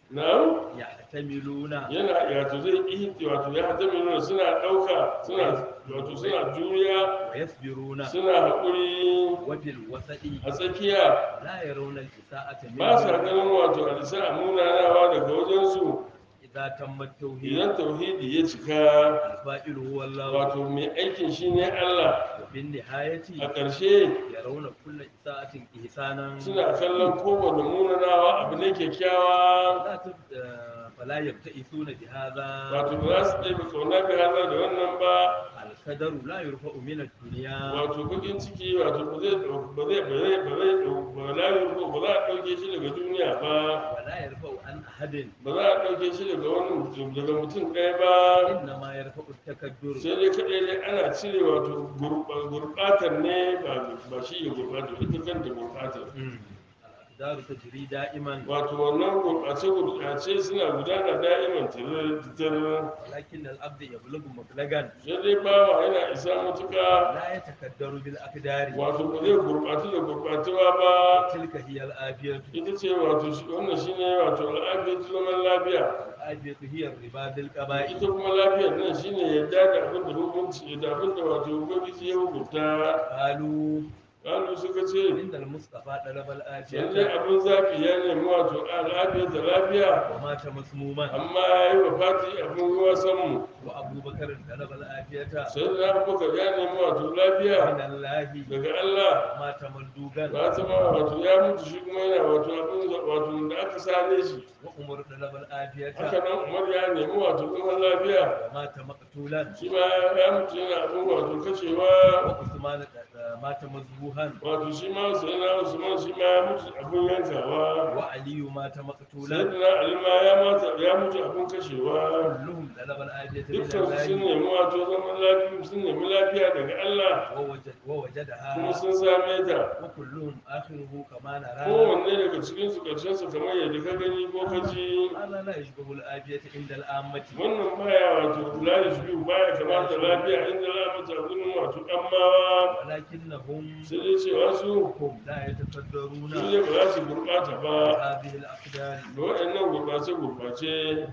Speaker 1: na
Speaker 3: يحتملون
Speaker 1: yana wato zai ihti wato ya hatamiluna suna ɗauka suna wato suna juriya
Speaker 3: ويصبرون
Speaker 1: suna haƙuri
Speaker 3: وفي الوسط
Speaker 1: a tsakiya
Speaker 3: لا يرون الإساءة
Speaker 1: ba sa
Speaker 3: منهم
Speaker 1: ganin wato alisa a munanawa daga wajensu
Speaker 3: إذا تم التوحيد
Speaker 1: idan tauhidi ya cika
Speaker 3: الفائل هو الله
Speaker 1: wato mai aikin shi ne Allah
Speaker 3: وفي النهاية
Speaker 1: a ƙarshe
Speaker 3: يرون كل إساءة إحسانا
Speaker 1: suna kallon kowane munanawa abu ne kyakkyawa
Speaker 3: لا تب... آه، فلا يبتئسون بهذا
Speaker 1: wato ba za su ɗaya kauna bi hada da wannan ba
Speaker 3: القدر لا يرفع من الدنيا
Speaker 1: wato bakin ciki wato ba zai ɗau- ba zai ba zai ba zai ɗau- ba la yurko ba za a ɗauke shi daga duniya ba
Speaker 3: ولا يرفع عن أحد
Speaker 1: ba za a ɗauke shi daga wani mutum daga mutum ɗaya ba
Speaker 3: إنما يرفع التكبر
Speaker 1: sai dai kaɗai dai ana cire wato gurɓa- gurɓatar ne ba ba shi ya gurɓata ita kanta gurɓatar
Speaker 3: مم. الأقدار تجري دائما
Speaker 1: wato wannan gurɓace gurɓace suna gudana da'iman tirar
Speaker 3: ولكن العبد يبلغ مبلغا
Speaker 1: sai dai bawa yana isa matuƙa
Speaker 3: لا يتكدر بالأقدار
Speaker 1: wato ba zai gurɓatu da gurɓatuwa ba
Speaker 3: تلك هي الآفية
Speaker 1: ita ce wato shi- wannan shine wato al'afiyar zaman lafiya
Speaker 3: الآفية هي الربا بالقبائل
Speaker 1: ita kuma lafiyar nan shine yadda da abin da hukunci da abin da wato ubangiji ya hukunta
Speaker 3: قالوا
Speaker 1: kalu suka ce
Speaker 3: إن المصطفى طلب
Speaker 1: lallai
Speaker 3: الآفية
Speaker 1: abin zafi ya nemi wato al'afiyar da lafiya
Speaker 3: ومات مسموما
Speaker 1: amma ya yi wa fati abin ruwa sanmu
Speaker 3: وأبو بكر طلب الآفية
Speaker 1: sai da abubakar ya nemi wato lafiya
Speaker 3: من الله
Speaker 1: daga allah
Speaker 3: ومات مندوبا
Speaker 1: ba ta ma wato ya mutu shi kuma yana wato abin wato da aka sane shi
Speaker 3: وعمر طلب الآفية
Speaker 1: haka nan umar ya nemi wato zaman lafiya
Speaker 3: ومات مقتولا
Speaker 1: shi ma ya mutu yana abin wato kashewa
Speaker 3: وعثمان مات مذبوحا
Speaker 1: wato shi ma sai na usman shi ma ya mutu abin yankawa
Speaker 3: وعلي مات
Speaker 1: sai
Speaker 3: مقتولا
Speaker 1: da ali ma ya mata ya mutu abin kashewa
Speaker 3: كلهم طلب الآفية من
Speaker 1: dukkan su sun
Speaker 3: الله
Speaker 1: nemi wato zaman lafiya sun nemi lafiya daga Allah
Speaker 3: ووجد ووجدها
Speaker 1: kuma sun same ta
Speaker 3: وكلهم آخره كما نرى
Speaker 1: kowanne daga cikin su karshen su kamar yadda ka gani ko ka ji
Speaker 3: هذا لا يشبه الآفية عند العامة
Speaker 1: wannan baya wato layi biyu baya kamata lafiya inda za a mata gurin wato ɗanmawa
Speaker 3: ولكنهم
Speaker 1: sai dai cewa su
Speaker 3: هم لا يتقدرون
Speaker 1: su ne ba za su gurɓata ba
Speaker 3: هذه الأقدار
Speaker 1: da waɗannan gurɓace-gurɓace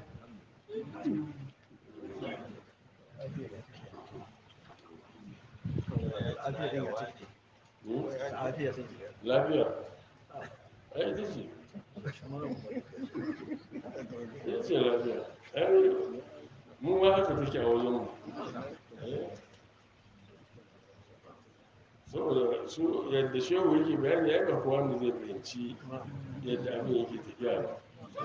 Speaker 1: hmm?
Speaker 3: عافية
Speaker 1: lafiya ai ita ce ita ce lafiya ai mu ma haka take a wajen mu Eh. saboda su yadda shehu yake bayani ya ga kowa ne zai fahimci yadda abin yake tafiya ba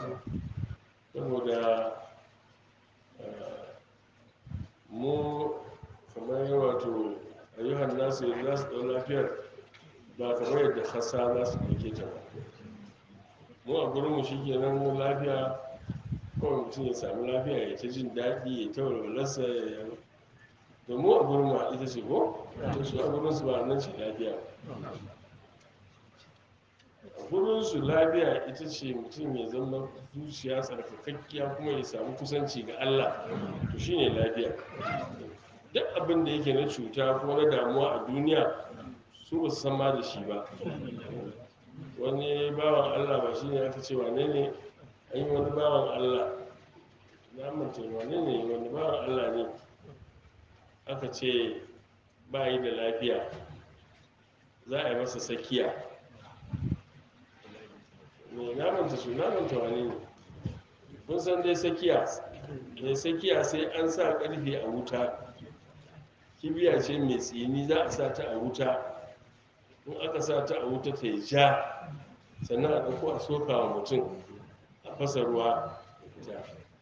Speaker 1: saboda eh, mu kamar wato ayyuhan nasu yadda za su ɗau lafiyar ba kamar yadda hassa za su ɗauke ta ba mu a gurinmu shi ke nan lafiya kawai mutum ya sami lafiya ya ta jin daɗi ya ta walwalarsa ya da mu a gurinmu a ita ce ko to su a gurinsu ba nan ce lafiya a gurinsu lafiya ita ce mutum ya zama zuciya tsarkakakkiya kuma ya samu kusanci ga allah to shine lafiya duk abin da yake na cuta ko na damuwa a duniya su ba su san ma da shi ba wani bawan allah ba shi ne aka ce wane ne an yi wani bawan allah na manta wane ne wani bawan allah ne aka ce ba yi da lafiya za a yi masa sakiya ne na manta su na manta wane ne kun san dai sakiya mai sakiya sai an sa karfe a wuta kibiya ce mai tsini za a sa ta a wuta in aka sa ta a wuta ta yi ja sannan a ɗauko a soka wa mutum a fasa ruwa ja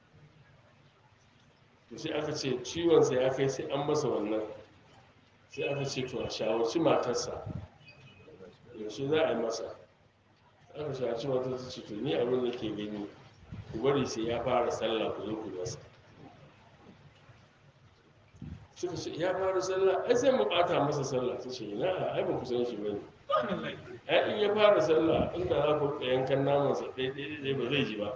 Speaker 1: to sai aka ce ciwonsa ya kai sai an masa wannan sai aka ce to a shawarci matarsa shi za a yi masa aka shaci wata ta ce to ni abin da ke gani ku bari sai ya fara sallah ku zo ku yi masa suka ce ya fara sallah ai sai mu bata masa sallah ta ce ina ai ba ku san shi bane ai in ya fara sallah inda za ku rika yankan naman sa ɗaya ɗaya ɗaya ba zai ji ba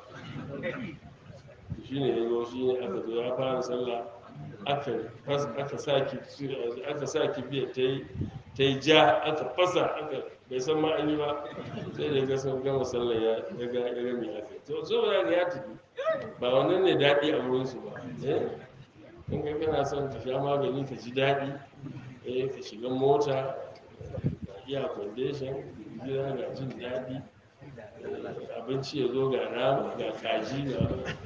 Speaker 1: shine ya zo shine aka zo ya fara sallah aka fas aka saki aka saki biya ta yi ta yi ja aka fasa aka bai san ma an yi ba sai da ga sun gama sallah ya ya ga ya ga me aka yi. to saboda ga ya tafi ba wannan ne daɗi a wurin su ba eh in kai kana son ka sha magani ka ji daɗi eh ka shiga mota ga iya foundation gida ga jin daɗi eh, abinci ya zo ga nama ga kaji ga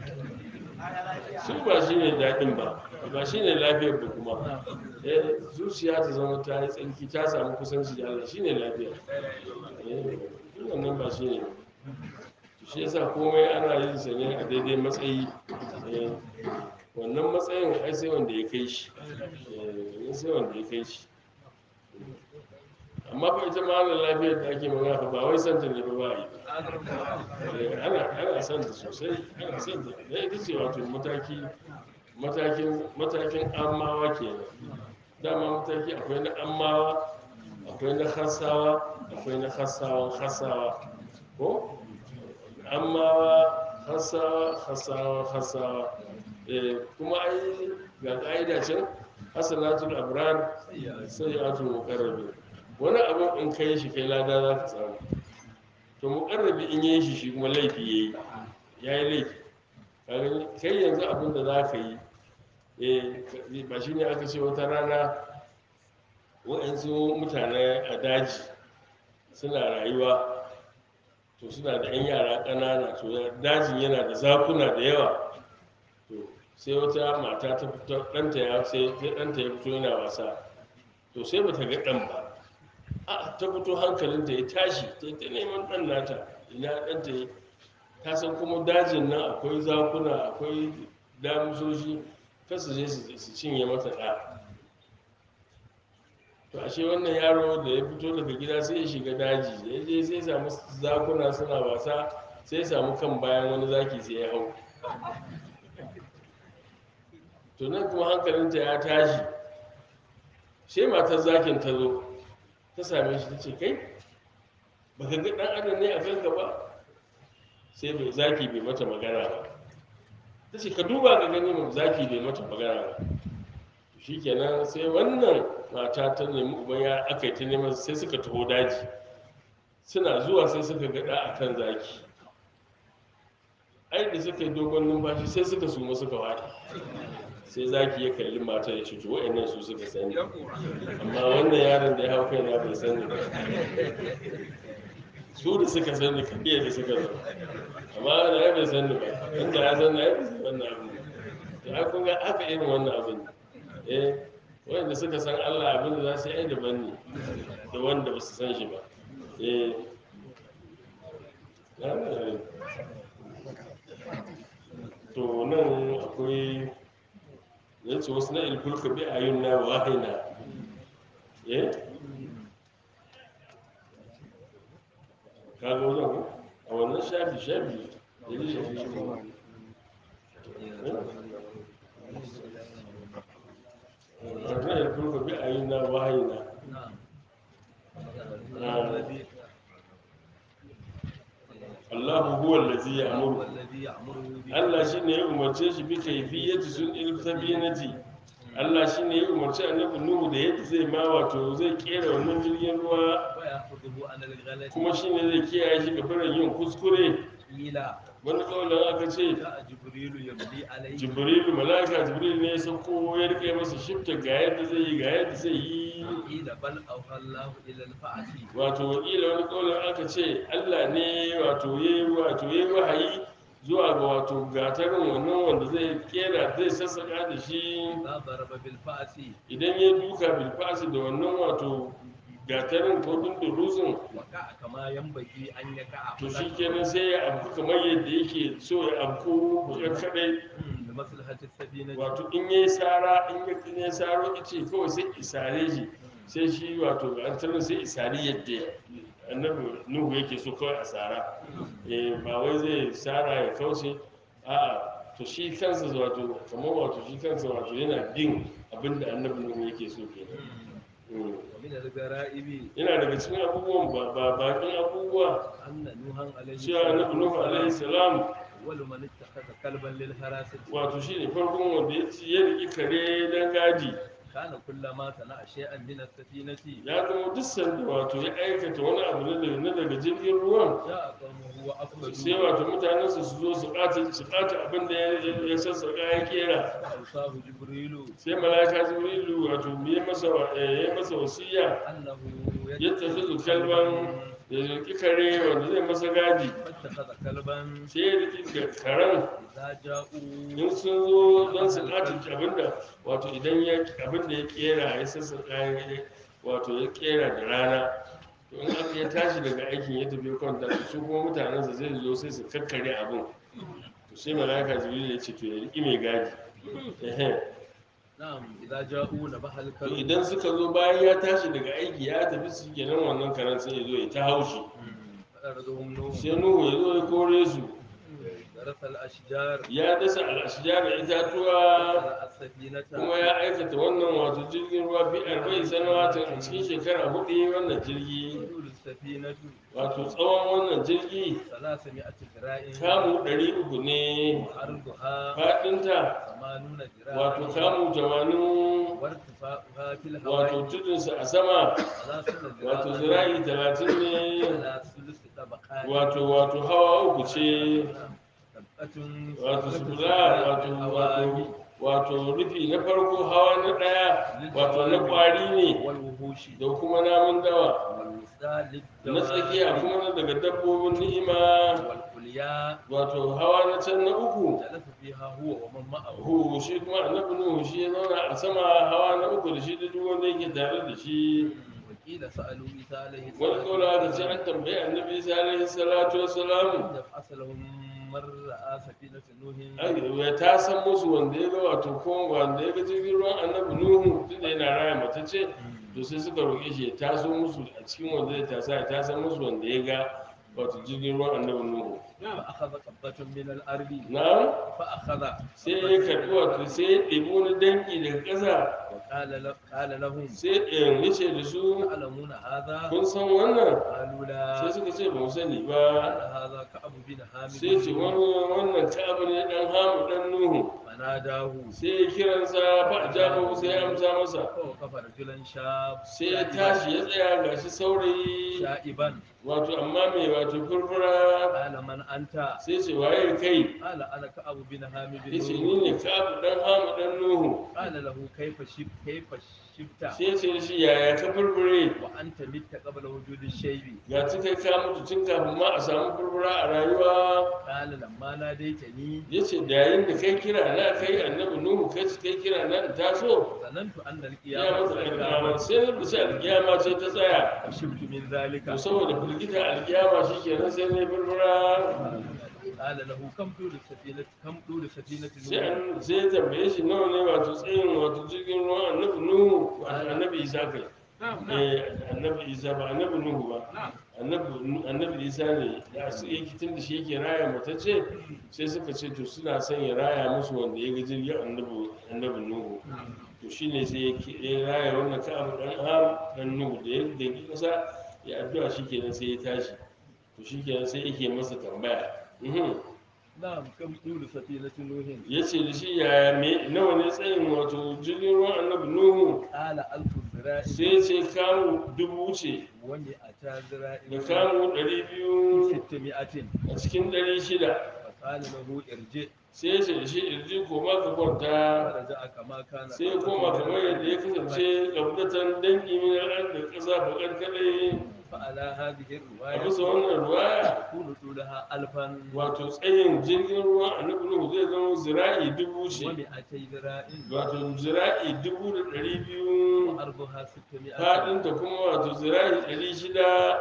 Speaker 1: su ba shi ne daɗin ba ba shi ne lafiyar ba kuma eh zuciya ta zama ta yi tsarki ta samu kusanci da Allah shi ne lafiya eh duk wannan ba shi ne ba. shi yasa komai ana yin sa ne a daidai matsayi eh, wannan matsayin ai sai wanda ya kai shi eh, sai wanda ya kai shi amma fa ita ma ana lafiyar da ake magana fa ba wai santa ne ba ba a yi Eh, ana ana son ta sosai ana son ta da ita ce wato mataki matakin matakin amawa kenan dama mataki akwai na amawa akwai na hasawa akwai na hasawan hasawa ko amawa hasawa hasawa hasawa eh kuma ai ga ka'ida can hasanatul abrar sai atul muqarrabin wani abu in kai shi kai lada za ka samu to muƙarrabi in yi shi shi kuma laifi ya yi ya yi laifi Ka gani? kai yanzu abin da za ka yi eh, ba shi ne aka ce wata rana waɗansu mutane a daji suna rayuwa to suna da 'yan yara ƙanana to dajin yana da zakuna da yawa to sai wata mata ta fito ɗanta ya sai sai ɗanta ya fito yana wasa to sai bata ga ɗan ba a ta fito hankalinta ya tashi ta yi ta neman ɗan nata ina ɗanta ya ta san kuma dajin nan akwai zakuna akwai damusoshi kasu je su su cinye mata ɗa to ashe wannan yaro da ya fito daga gida sai ya shiga daji da ya je sai ya samu zakuna suna wasa sai ya samu kan bayan wani zaki sai ya hau to nan kuma hankalinta ya tashi sai matar zakin ta zo ta same shi ta ce kai baka ga dan adam ne a kanka ba sai bai zaki bai mata magana ba ta ce ka duba ka gani mu zaki bai mata magana ba shikenan sai wannan mata ta nemi uban ya aka yi ta neman sai suka taho daji suna zuwa sai suka gada a kan zaki ai da suka yi dogon numfashi sai suka suma suka wada sai zaki ya kalli matar ya ce to wa'annan su suka sani amma wannan yaron da ya hau kaina bai sani ba su da suka sani kabiya da suka zo amma wanda ya bai sani ba inda ya sani ya bai sani wannan abin to ai kun ga haka irin wannan abin eh wanda suka san Allah abin da za su yi ai daban ne da wanda ba su san shi ba eh to nan akwai yace wasu na ilkulka bi ayun na wahina eh kaga wajen ko a wannan shafi shafi da zai shafi shi ba wannan ilkulka bi ayun na wahina Allahu huwa allazi ya'muru Allah shi ne ya umarce shi bi kaifiyyati sun iltabinati Allah shi ne ya umarci annabi Nuhu da yadda zai ma wato zai kera wannan jirgin ruwa kuma shi ne zai kiyaye shi ga barin yin kuskure wani kawai aka ce jibrilu malaka jibril ne ya sauko ya rike masa shifta ga yadda zai yi ga yadda zai yi wato wakila wani kawai aka ce Allah ne wato ya yi wato ya yi wahayi zuwa ga wato gatarin wannan wanda zai kera zai sassaka da shi idan ya duka bilfasi da wannan wato gatarin ko dunduruzin to shi kenan sai ya abu kamar yadda yake so ya abu bukar kadai wato in ya yi tsara in ya in ya saro ice kawai sai isare shi sai shi wato gatarin sai isari yadda annabi nuhu yake so kawai a tsara eh ba wai zai tsara ya kauce a'a to shi kansa wato kamar wato shi kansa wato yana bin abin da annabi nuhu yake so kenan Mm.
Speaker 3: ومن الغرائب
Speaker 1: yana daga cikin abubuwan ba ba bakin abubuwa
Speaker 3: أن نوحا عليه
Speaker 1: cewa annabi nuhu alaihi salam
Speaker 3: أول من اتخذ كلبا للحراسة
Speaker 1: wato shi ne farkon wanda ya ci ya riƙi kare don gadi
Speaker 3: كان كلما صنع شيئا من السفينة
Speaker 1: ya zama duk sanda wato ya aikata wani abu na daga na daga jirgin ruwan
Speaker 3: جاء قومه
Speaker 1: sai
Speaker 3: وأفسدوا
Speaker 1: wato mutanensa su zo su ɓata su ɓata abin da ya ya sassaƙa ya kera
Speaker 3: فأوصاه جبريل
Speaker 1: sai malaka jibrilu wato ya masa wa- eh, ya masa wasiya
Speaker 3: أنه
Speaker 1: ya tafi zu kalban da riƙi kare wanda zai masa gadi
Speaker 3: فاتخذ كلبا
Speaker 1: sai ya riƙi karen
Speaker 3: إذا جاءوا
Speaker 1: in sun zo don su ɓata abinda wato idan ya abinda ya kera ya sassaƙa ya wato ya kera da rana to in aka ya tashi daga aikin ya tafi kwanta su kuma mutanensa zai zo sai su kakkare abin to sai malaka jibril ya ce to ya riƙi mai gadi Ehe.
Speaker 3: نعم إذا جاءوا نبح
Speaker 1: to
Speaker 3: الكلب
Speaker 1: idan suka zo bayan ya tashi daga aiki ya tafi su kenan wannan karen sai ya zo ya ta haushi
Speaker 3: فأردهم نوح
Speaker 1: sai nuhu ya zo ya kore su
Speaker 3: درس الأشجار
Speaker 1: ya dasa al'ashjar da itatuwa
Speaker 3: وزرع السفينة
Speaker 1: kuma ya aikata wannan wato jirgin ruwa fi arba'in sanawatin a cikin shekara hudu ya yi wannan jirgi
Speaker 3: طول السفينة
Speaker 1: wato tsawon wannan jirgi
Speaker 3: ثلاثمائة ذراع
Speaker 1: kamu ɗari uku ne
Speaker 3: وعرضها
Speaker 1: faɗinta
Speaker 3: ثمانون
Speaker 1: wato
Speaker 3: ذراعا
Speaker 1: kamu tamanin
Speaker 3: وارتفاعها في
Speaker 1: wato
Speaker 3: الهواء
Speaker 1: tudunsa a sama
Speaker 3: ثلاثون
Speaker 1: wato
Speaker 3: ذراعا
Speaker 1: zira'i talatin ne
Speaker 3: على ثلث طبقات
Speaker 1: wato wato hawa uku ce
Speaker 3: طبقة
Speaker 1: wato
Speaker 3: ثلث
Speaker 1: sufura
Speaker 3: طبقات
Speaker 1: wato
Speaker 3: الهواء
Speaker 1: wato wato rufi na farko hawa na ɗaya wato na ƙwari ne
Speaker 3: والوحوش
Speaker 1: da kuma namun dawa
Speaker 3: والوسطى
Speaker 1: na tsakiya
Speaker 3: للدواب
Speaker 1: kuma na daga dabbobin ni'ima
Speaker 3: والعليا
Speaker 1: wato hawa na can na uku
Speaker 3: جلس فيها هو ومن معه
Speaker 1: hu shi kuma annabi nuhu shi ya zauna a sama hawa na uku da shi da duk wanda yake tare da shi
Speaker 3: وقيل سألوا عيسى عليه
Speaker 1: wani kaula da ce an tambayi annabi isa alaihi salatu wassalam
Speaker 3: يبعث لهم من رأى سفينة نوح
Speaker 1: Ai, ya ta san musu wanda ya ga wato ko wanda ya ga jirgin ruwan annabi nuhu tunda yana raya mace ce to sai suka roƙe shi ya taso musu a cikin wanda ya tasa ya tasan musu wanda ya ga wato jirgin ruwan annabi nuhu
Speaker 3: فأخذ قبة من الأرض
Speaker 1: na
Speaker 3: فأخذ
Speaker 1: sai ya karɓi wato sai ya ɗebi wani danki daga ƙasa
Speaker 3: وقال ل- قال لهم
Speaker 1: sai ɗayan ya ce da su
Speaker 3: تعلمون هذا
Speaker 1: kun san wannan
Speaker 3: قالوا
Speaker 1: sai
Speaker 3: لا
Speaker 1: suka ce ba mu sani
Speaker 3: قال
Speaker 1: ba
Speaker 3: هذا كعب بن
Speaker 1: sai ce
Speaker 3: حامد
Speaker 1: wani wannan ka'abu ne dan hamu dan nuhu
Speaker 3: فناداه
Speaker 1: sai ya kiransa ba a jaba sai ya amsa masa
Speaker 3: فوقف رجلا شاب
Speaker 1: sai ya tashi ya tsaya gashi saurayi
Speaker 3: شائبا
Speaker 1: wato amma mai wato furfura
Speaker 3: قال من أنت
Speaker 1: sai ce waye kai
Speaker 3: قال أنا كعب بن حامد
Speaker 1: ya ce ni ne ka'abu dan hamu dan nuhu
Speaker 3: قال له كيف شب كيف شبت
Speaker 1: sai ya ce da shi yaya ka furfure
Speaker 3: وأنت مت قبل وجود الشيب
Speaker 1: ga ci kai ka mutu tun kafin ma a samu furfura a rayuwa
Speaker 3: قال لما ناديتني
Speaker 1: ya ce da yayin da kai kira na kai annabi nuhu kai kai kira na in taso
Speaker 3: ظننت أن
Speaker 1: ya
Speaker 3: القيامة
Speaker 1: masa
Speaker 3: قد
Speaker 1: alƙiyama
Speaker 3: قامت
Speaker 1: sai na bisa alƙiyama ce ta tsaya
Speaker 3: فشبت من ذلك
Speaker 1: to saboda firgita alƙiyama shi kenan sai ne furfura
Speaker 3: قال له كم طول السفينة كم طول سفينة
Speaker 1: sai
Speaker 3: نوح
Speaker 1: an sai ya tambaye shi nawa ne wato tsayin wato jirgin ruwan annabi nuhu wato annabi isa kai eh annabi isa ba annabi nuhu ba annabi annabi isa ne ya su yake tun da shi yake raya matacce sai suka ce to suna son ya raya musu wanda ya ga jirgin annabi annabi nuhu to shine sai ya ke- ya raya wannan ka'abu dan ham dan nuhu da ya da ki kasa ya addu'a shikenan sai ya tashi to shikenan sai yake masa tambaya mhm
Speaker 3: نعم كم طول سفينة نوح
Speaker 1: ya ce da shi yaya me nawa ne tsayin wato jirgin ruwan annabi nuhu
Speaker 3: قال ألف ذراع
Speaker 1: sai ce kamu dubu ce
Speaker 3: ومئتا ذراع
Speaker 1: da kamu ɗari biyu
Speaker 3: ستمائة
Speaker 1: a cikin ɗari shida
Speaker 3: فقال له ارجع
Speaker 1: sai ya ce da shi irji koma ka kwanta
Speaker 3: فرجع كما كان
Speaker 1: sai ya koma kamar yadda ya kasance ƙabdatan dangi min al'ad da ƙasa baƙar kaɗai
Speaker 3: فعلى هذه
Speaker 1: a
Speaker 3: الرواية
Speaker 1: bisa wannan ruwaya
Speaker 3: يكون طولها ألفا
Speaker 1: wato tsayin jirgin ruwan annabi nuhu zai zama zira'i dubu ce
Speaker 3: ومئتي ذراع
Speaker 1: wato zira'i dubu da ɗari biyu
Speaker 3: وأرضها ستمائة
Speaker 1: faɗinta kuma wato zira'i ɗari shida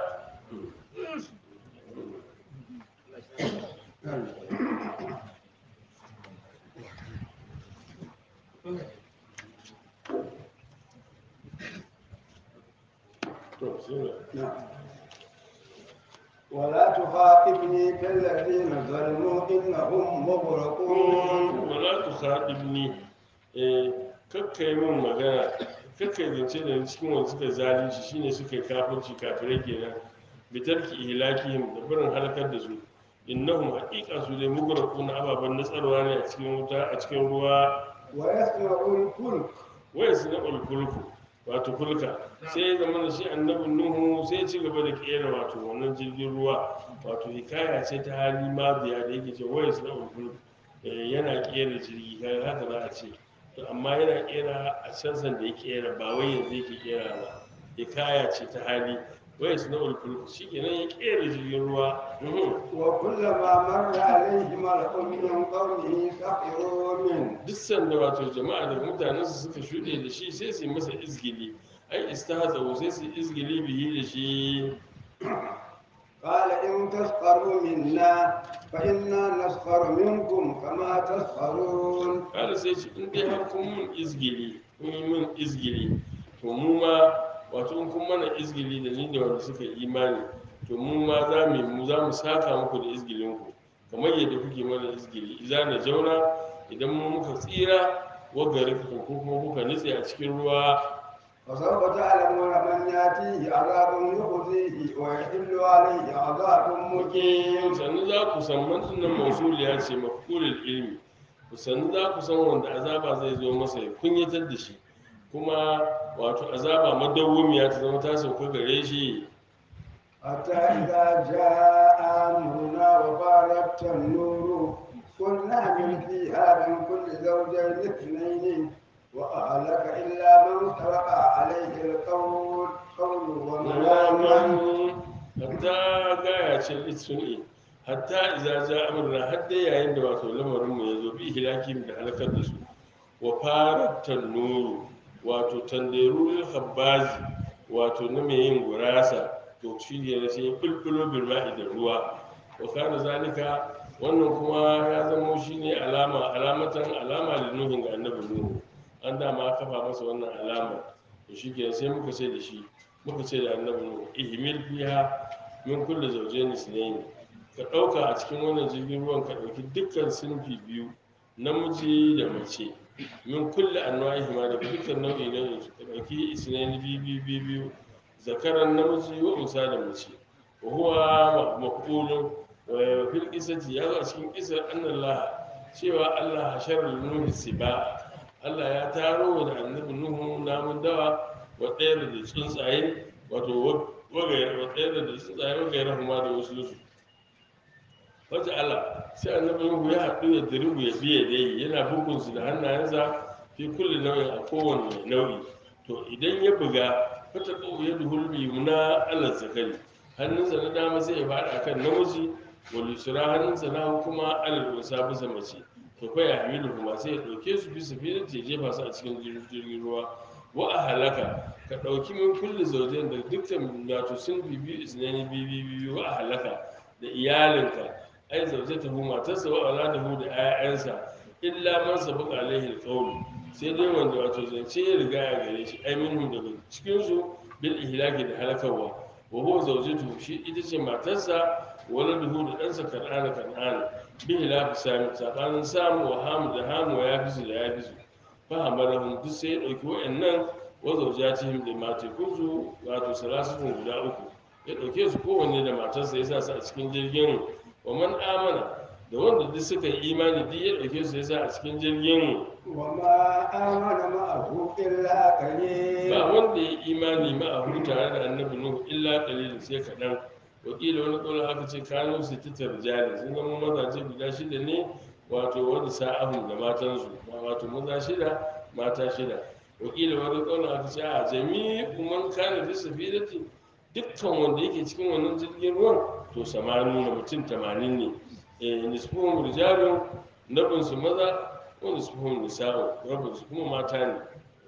Speaker 1: To, sai
Speaker 2: ولا تخاطبني في الذين ظلموا إنهم مغرقون
Speaker 1: wala tu khadibni eh kakkai min magana kakkai zance da ni cikin wanda suka zalunci shine suka yi kafirci kafirai kenan bitarki ihlakihim da barin halakar da su innahum haqiqa su dai mugraquna ababan nasarwa ne a cikin wuta a cikin ruwa
Speaker 2: ويصنع الفلك
Speaker 1: waya su na ulkulku wato kulka sai ya zama da shi annabin nuhu sai ya ci gaba da kera wato wannan jirgin ruwa wato hikaya ce ta hali mabiya da yake ce waya su na ulkulku yana kera jirgi kaga haka za a ce to amma yana kera a can da ya kera ba wai yanzu yake kera ba hikaya ce ta hali waya su na ulkulku shi kenan ya kera jirgin ruwa mhm.
Speaker 2: وكلما مر عليه ملأ من قومه سخروا منه
Speaker 1: duk sanda wato jama'a da mutanensu suka shuɗe da shi sai su yi masa izgili ai istahzahu sai su yi izgili bihi da shi
Speaker 2: قال إن تسخروا منا فإنا نسخر منكم كما تسخرون
Speaker 1: kada sai ce in dai har kun mun izgili kun yi mun izgili to mu ma wato in kun mana izgili da ni da wanda suka yi imani to mu ma za mu mu za mu saka muku da izgilin ku kamar yadda kuke mana izgili idza na jauna idan mu muka tsira wa gari ko kuma kuka nutse a cikin ruwa
Speaker 2: فسوف تعلمون من يأتيه عذاب يخزيه ويحل عليه عذاب مقيم
Speaker 1: sannu za ku san mantunan mausuliya ce mafkulul ilmi ku sannu za ku san wanda azaba zai zo masa ya kunyatar da shi kuma wato azaba madawwamiya ta zama ta sauka gare shi
Speaker 2: حتى إذا جاء أمرنا وفارت النور قلنا من فيها من كل زوجين اثنين وأهلك إلا من سبق عليه القول قول ومن آمن
Speaker 1: hatta gaya ce litsun'i hatta iza ja amurna har dai yayin da wato lamarin mu ya zo bi hilakim da halakar da su wa fara tannuru wato tanderul habbazi wato na mai yin gurasa to shi ne sai ya bulbulo bil ma'i da ruwa wa kana zalika wannan kuma ya zamo shine alama alamatan alama da nuhin ga annabi nuhu an dama kafa masa wannan alama to shi ke sai muka ce da shi muka ce da annabi nuhu ihmil fiha min kulli zawjayn isnayn ka dauka a cikin wannan jirgin ruwan ka dauki dukkan sinfi biyu namiji da mace min kulli anwa'ihi ma da dukkan nau'i nau'in su ka dauki isnayn biyu biyu biyu biyu zakaran namiji wa unsa da mace wa huwa maqulun wa fil qisati ya zo a cikin qisar annallah cewa Allah hasharar nuhi siba Allah ya taro da annabi nuhu namun dawa wa ɗaya da tsuntsaye wato wagayar wa ɗaya da tsuntsaye wagayar kuma da wasu su wata Allah sai annabi nuhu ya haɗu da diribu ya biye dai yana bugun su da hannayensa fi kulli nau'in a kowane nau'i to idan ya buga fata ƙau ya duhul bi muna Allah zakari hannunsa na dama sai ya faɗa kan namiji wal yusra hannunsa na kuma alal unsa bisa mace to fa ya hamilu kuma sai ya dauke su bisa filin ya jefa su a cikin jirgin ruwa wa a halaka ka dauki min kulli zawjain da dukkan wato sun bibi isnani bibi bibi wa a halaka da iyalinka ai zawjatahu matarsa wa auladahu da 'ya'yansa illa man sabaqa alaihi alqawl sai dai wanda wato zance ya riga ya gare shi ai minhum daga cikin su bil ihlaki da halakarwa wa huwa zawjatuhu shi ita ce matarsa waladuhu da ɗansa kan'ana kan'ana bihi la fi sami tsakanin samu wa hamu da hamu ya fi su da ya fi su fahamarahum duk sai ya ɗauki wa'annan wa zaujatihim da matekunsu wato salasatun guda uku ya ɗauke su kowanne da matarsa ya sa su a cikin jirgin wa man amana da wanda duk suka yi imani duk ya ɗauke su ya sa a cikin jirgin
Speaker 2: وما آمن معه إلا قليل
Speaker 1: ba wanda ya yi imani ma'ahu tare da annabi nuhu illa qalil sai kaɗan wakila wani ƙaunar aka ce kano su ta tarjali sun zama mazaje guda shida ne wato wanda sa'ahun da matansu wato maza shida mata shida wakila wani ƙaunar aka ce a jami'i man kana fi safirati dukkan wanda yake cikin wannan jirgin ruwan to samanu na mutum tamanin ne eh nisfuhum rijalun nabinsu maza wa nisfuhum nisa'u rabinsu kuma mata ne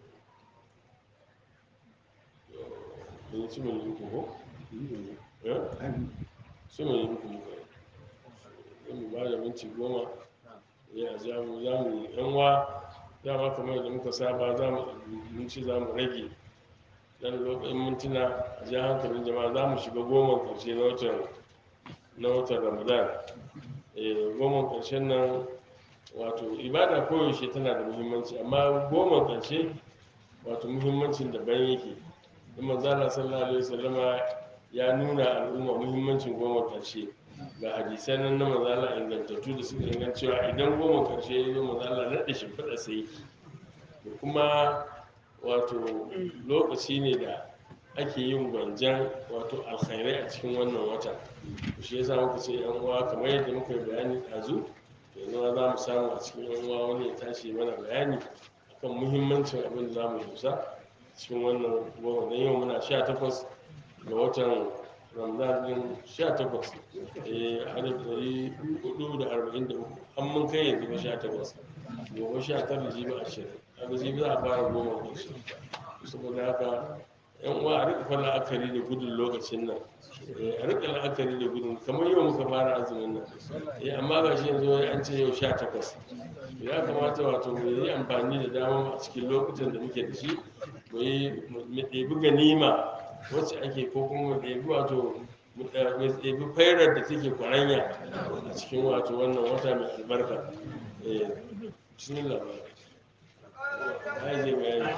Speaker 1: Mun ci mai yi ko? Eh? su mai muku muka yi mu ba da minti goma ya za mu za mu yi yanwa dama kamar yadda muka saba za mu minci za mu rage dan lokacin mintuna a ji hankalin jama'a za mu shiga goma karshe na watan na watan ramadan Eh, goma ƙarshen nan wato ibada koyaushe tana da muhimmanci amma goma ƙarshe wato muhimmancin daban yake in manzala sallallahu alaihi wasallama ya nuna al'umma muhimmancin goma ƙarshe ga hadisai nan na manzala ingantattu da suka ingan cewa idan goma ƙarshe ya zo manzala naɗe shimfiɗa sai da kuma wato lokaci ne da ake yin gwanjan wato alkhairai a cikin wannan wata shi yasa muka ce yan uwa kamar yadda muka yi bayani ɗazu yanzu ma za mu samu a cikin yan uwa wani ya tashi mana bayani akan muhimmancin abin da za mu dusa cikin wannan goma don yau muna sha takwas ga watan ramadan din sha takwas eh alif ɗari hudu da arba'in da uku an mun kai yanzu ba sha takwas gobe sha tara jibi ashirin kaga jibi za a fara goma ƙarshe saboda haka yan uwa a rika fara la'akari da gudun lokacin nan Eh, a rika la'akari da gudun kamar yau muka fara azumin nan Eh, amma ga shi yanzu wai an ce yau sha takwas ya kamata wato mu yi amfani da dama a cikin lokutan da muke da shi mu yi mu ɗebi ganima wacce ake ko kuma mu ɗebi wato mu ɗa- mu ɗebi fairar da take kwaranya a cikin wato wannan wata mai albarka Eh, bismillah ai zai bayani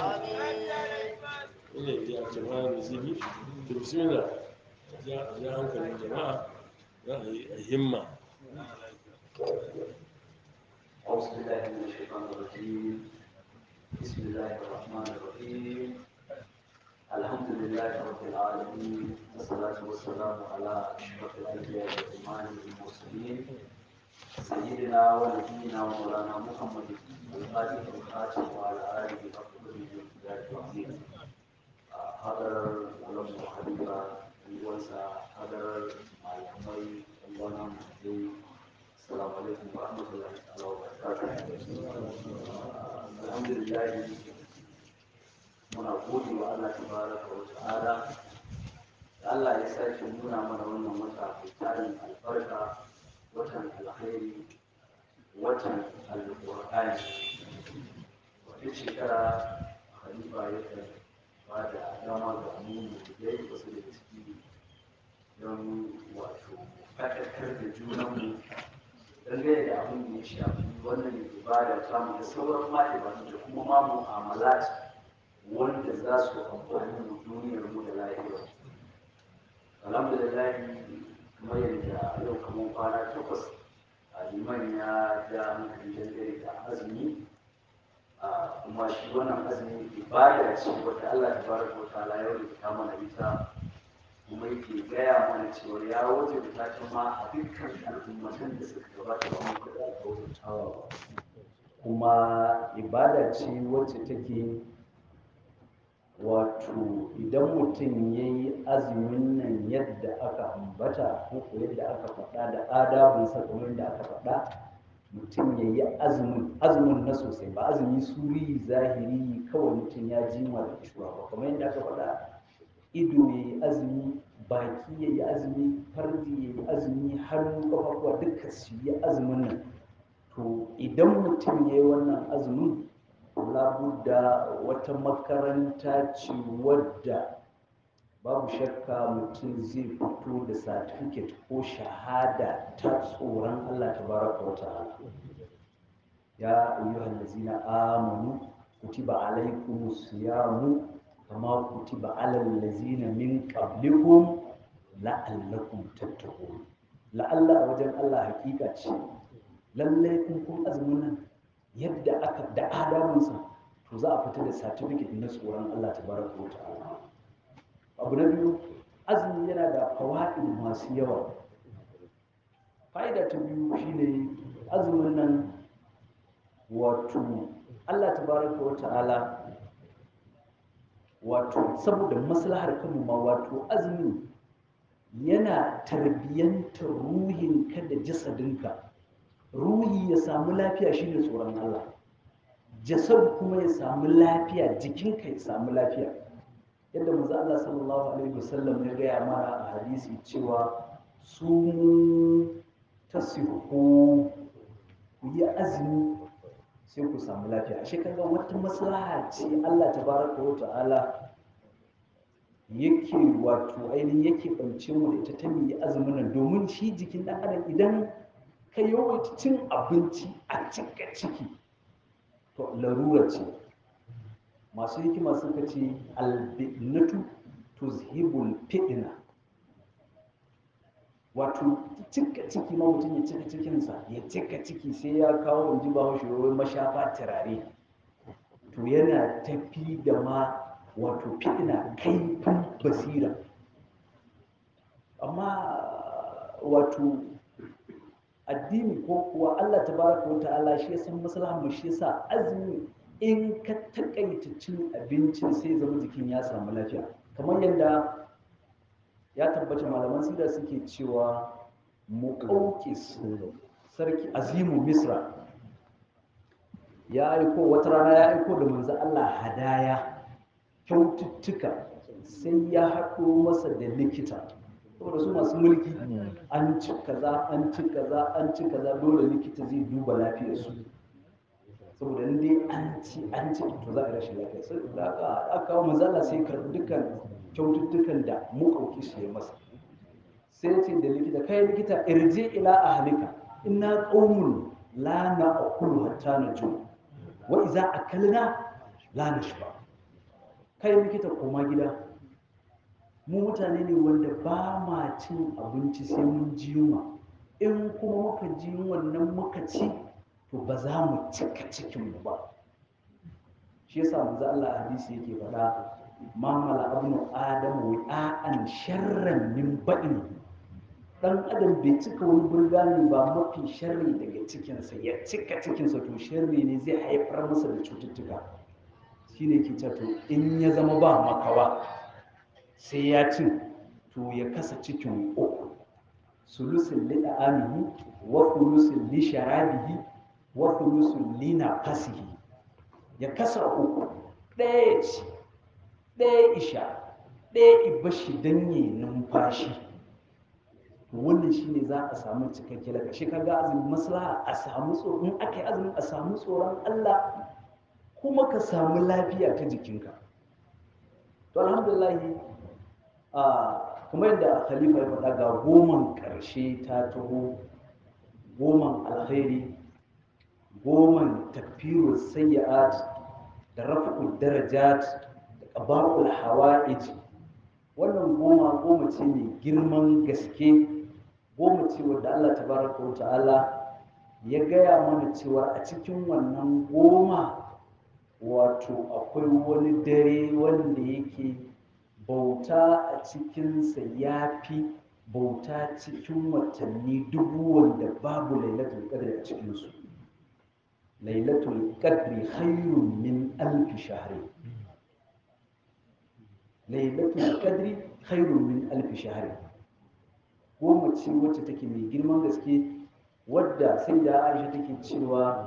Speaker 1: ne ya jama'a da zibi to bismillah ya ya hankalin jama'a za a yi a himma
Speaker 4: أعوذ بالله من الشيطان الرجيم بسم الله الرحمن الرحيم الحمد لله رب العالمين والصلاة والسلام على أشرف الأنبياء والإمام المرسلين سيدنا ونبينا ومولانا محمد الفاتح الخاتم وعلى آله وصحبه أجمعين حضر ولم حبيبا وانسى حضر معلمي الله محمد السلام عليكم ورحمة الله تعالى وبركاته. الحمد لله muna gode wa Allah tabaraka wa ta'ala da Allah ya sake nuna mana wannan wata mai tarin albarka watan alkhairi watan alqur'ani wata shekara khalifa yakan ba da dama ga aminu da ya yi wasu da ciki don wato faɗakar da junanmu dangane da abin da ya shafi wannan ibada ta mu da sauran ma ibadu da kuma ma mu'amalat wanda za su amfani mu duniyar mu da lahiyar alhamdulillah kamar yadda yau kamar kwana takwas a liman ya ja hankali dangane da azumi a kuma shi wannan azumi ibada ce wata Allah tabaraka wa ta'ala ya rubuta mana ita kuma yake gaya mana cewa ya wajen ta ma a dukkan al'ummatan da suka gabata ba mu da alƙawarin ba kuma ibada ce wacce take wato idan mutum ya yi azumin nan yadda aka ambata ko ko yadda aka faɗa da adabinsa kamar yadda aka faɗa mutum ya yi azumin azumin na sosai ba azumi suri zahiri kawai mutum ya jima da kishuwa ba kamar yadda aka faɗa ido ya yi azumi baki ya yi azumi farji ya yi azumi hannu kafafuwa duka su yi azumin nan to idan mutum ya yi wannan azumin labudda wata makaranta ce wadda babu shakka mutum zai fito da satifiket ko shahada ta tsoron allah tabaraka wa ta'ala ya ayyuhal ladzina amanu kutiba alaikumus siyamu kama kutiba alal ladzina min qablikum la'allakum tattaqun la'alla a wajen Allah hakika ce lallai kun kun azumin nan yadda aka da adamunsa to za a fita da certificate na tsoron Allah tabaraka wa ta'ala abu na biyu azumi yana da fawaid masu yawa fa'ida ta biyu shine azumin nan wato Allah tabaraka wa ta'ala wato saboda maslahar kanmu ma wato azumi yana tarbiyyantar ruhinka da jasadinka ruhi ya samu lafiya shine tsoron Allah jasad kuma ya samu lafiya jikinka ya samu lafiya yadda manzo Allah sallallahu alaihi wasallam ya gaya mana a hadisi cewa su tasihu ku yi azumi sai ku samu lafiya ashe kaga wata maslaha ce Allah tabaraka wa ta'ala yake wato ainihin yake ɓance mu da ita ta mu yi azumin nan domin shi jikin ɗan adam idan ka yawaita cin abinci a cika ciki to larura ce masu hikima suka ce albinatu tuzhibul fitna wato cika ciki ma mutum ya cika cikinsa ya cika ciki sai ya kawo in ji bahaushe wai mashafa turare to yana tafi da ma wato fitna kaifin basira amma wato addini ko kuwa Allah tabaraka wa ta'ala shi ya san maslahar mu shi yasa azumi in ka takaita cin abincin sai zama jikin ya samu lafiya kamar yadda ya tabbata malaman sida suke cewa muqawqis sarki azimu misra ya aiko wata rana ya aiko da manzo Allah hadaya kyaututtuka sai ya haɗo masa da likita saboda su masu mulki an ci kaza an ci kaza an ci kaza dole likita zai duba lafiyar su saboda in dai an ci an ci to za a rashin lafiya sai da aka aka kawo manzala sai karɓi dukkan kyaututtukan da mukauki su ya masa sai ce da likita kai likita irje ila ahlika inna qaumun la na'kulu hatta najum wa idza akalna la nashba kai likita koma gida mu mutane ne wanda ba ma cin abinci sai mun ji yunwa in kuma muka ji yunwan nan muka ci to ba za mu cika cikinmu ba shi yasa manzo Allah a hadisi yake faɗa ma mala abnu adamu wi'an sharran min baɗin dan adam bai cika wani burgani ba mafi sharri daga cikinsa ya cika cikinsa to sharri ne zai haifar masa da cututtuka shine ke cewa to in ya zama ba makawa sai ya cin to ya kasa cikin uku sulusin li da'amihi wa sulusin li sharabihi wa sulusin li nafasihi ya kasa uku ɗaya ya ci ɗaya isha ɗaya ibashi don yi numfashi to wannan shine za a samu cikakke daga shi kaga azumin maslaha a samu tsoron in aka yi azumin a samu tsoron Allah kuma ka samu lafiya ta jikinka to alhamdulillah kuma yadda khalifa ya faɗa ga goman ƙarshe ta taho goman alkhairi goman takfiru sayyi'at da raf'ul darajat da qaba'ul hawa'ij wannan goma goma ce mai girman gaske goma ce wadda Allah tabaraka wa ta'ala ya gaya mana cewa a cikin wannan goma wato akwai wani dare wanda yake bauta a cikinsa ya fi bauta cikin watanni dubu wanda babu lailatul qadri a cikinsu lailatul qadri khairun min alfi shahri lailatul qadri khairun min alfi shahri goma ce wacce take mai girman gaske wadda sai da aisha take cewa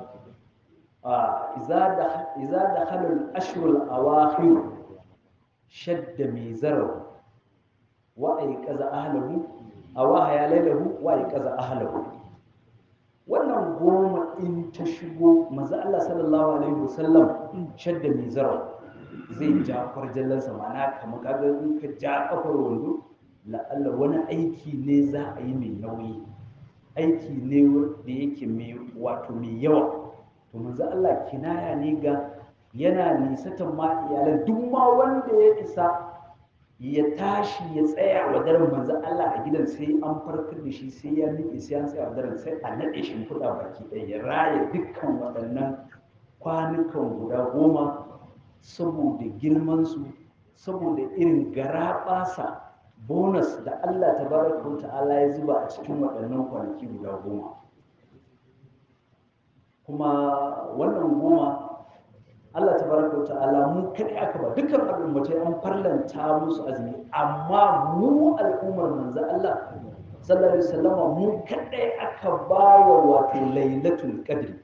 Speaker 4: iza da halal ashirul awakhir shadda mai zarar wa ay kaza ahlahu awaha ya lailahu wa ay kaza ahlahu wannan goma in ta shigo manzo Allah sallallahu alaihi wasallam shadda mai zarar zai ja kwarjallansa ma'ana kamar kaga in ka ja kafar wando la'alla wani aiki ne za a yi mai nauyi aiki ne da yake mai wato mai yawa to manzo Allah kinaya ne ga yana nisatan ma iyalan duk ma wanda ya isa ya tashi ya tsaya wa daren manzo Allah a gidan sai an farkar da shi sai ya miƙe sai an tsaya wa daren sai a naɗe shi fuda baki ɗaya ya raya dukkan waɗannan kwanukan guda goma saboda girmansu saboda irin garaɓasa bonus da Allah ta baraka ta'ala ya zuba a cikin waɗannan kwanaki guda goma kuma wannan goma Allah ta baraka ta'ala mu kaɗai aka ba dukkan al'ummatai an farlanta musu azumi amma mu al'ummar manzo Allah sallallahu alaihi wasallama mu kaɗai aka ba wa wato lailatul qadri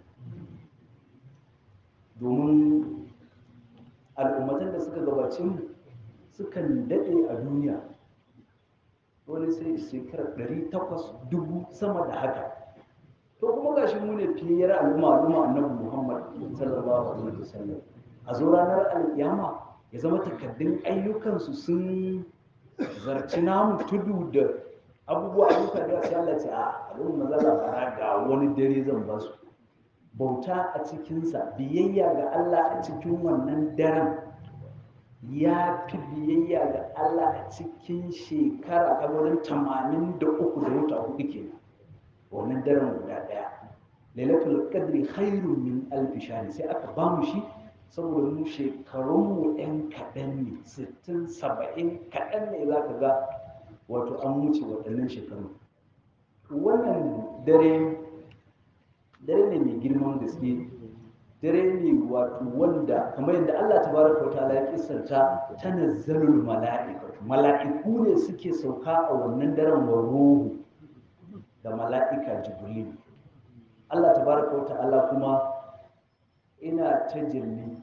Speaker 4: domin al'ummatan da suka gabace mu sukan daɗe a duniya wani sai shekarar ɗari takwas dubu sama da haka to kuma gashi mu ne fiyayyar al'umma al'umma annabi muhammad sallallahu alaihi wasallam a zo ranar alƙiyama ya zama takaddun ayyukansu sun zarci namu tudu da abubuwa ayyuka da sai Allah ce a abin mazala bara ga wani dare zan ba su bauta a cikinsa biyayya ga Allah a cikin wannan daren ya fi biyayya ga Allah a cikin shekara ta wurin tamanin da uku da wata hudu ke wannan daren guda ɗaya lailatul qadri khairun min alfi shahr sai aka ba mu shi saboda mu shekarunmu ɗan kaɗan ne sittin saba'in kaɗan ne za ka ga wato an wuce waɗannan shekaru wannan dare dare ne mai girman gaske dare ne wato wanda kamar yadda Allah tabaraka ta'ala ya kissanta tanazzalul mala'ikatu mala'iku ne suke sauka a wannan daren wa ruhu da mala'ika jibril Allah tabaraka ta'ala kuma ina tajalli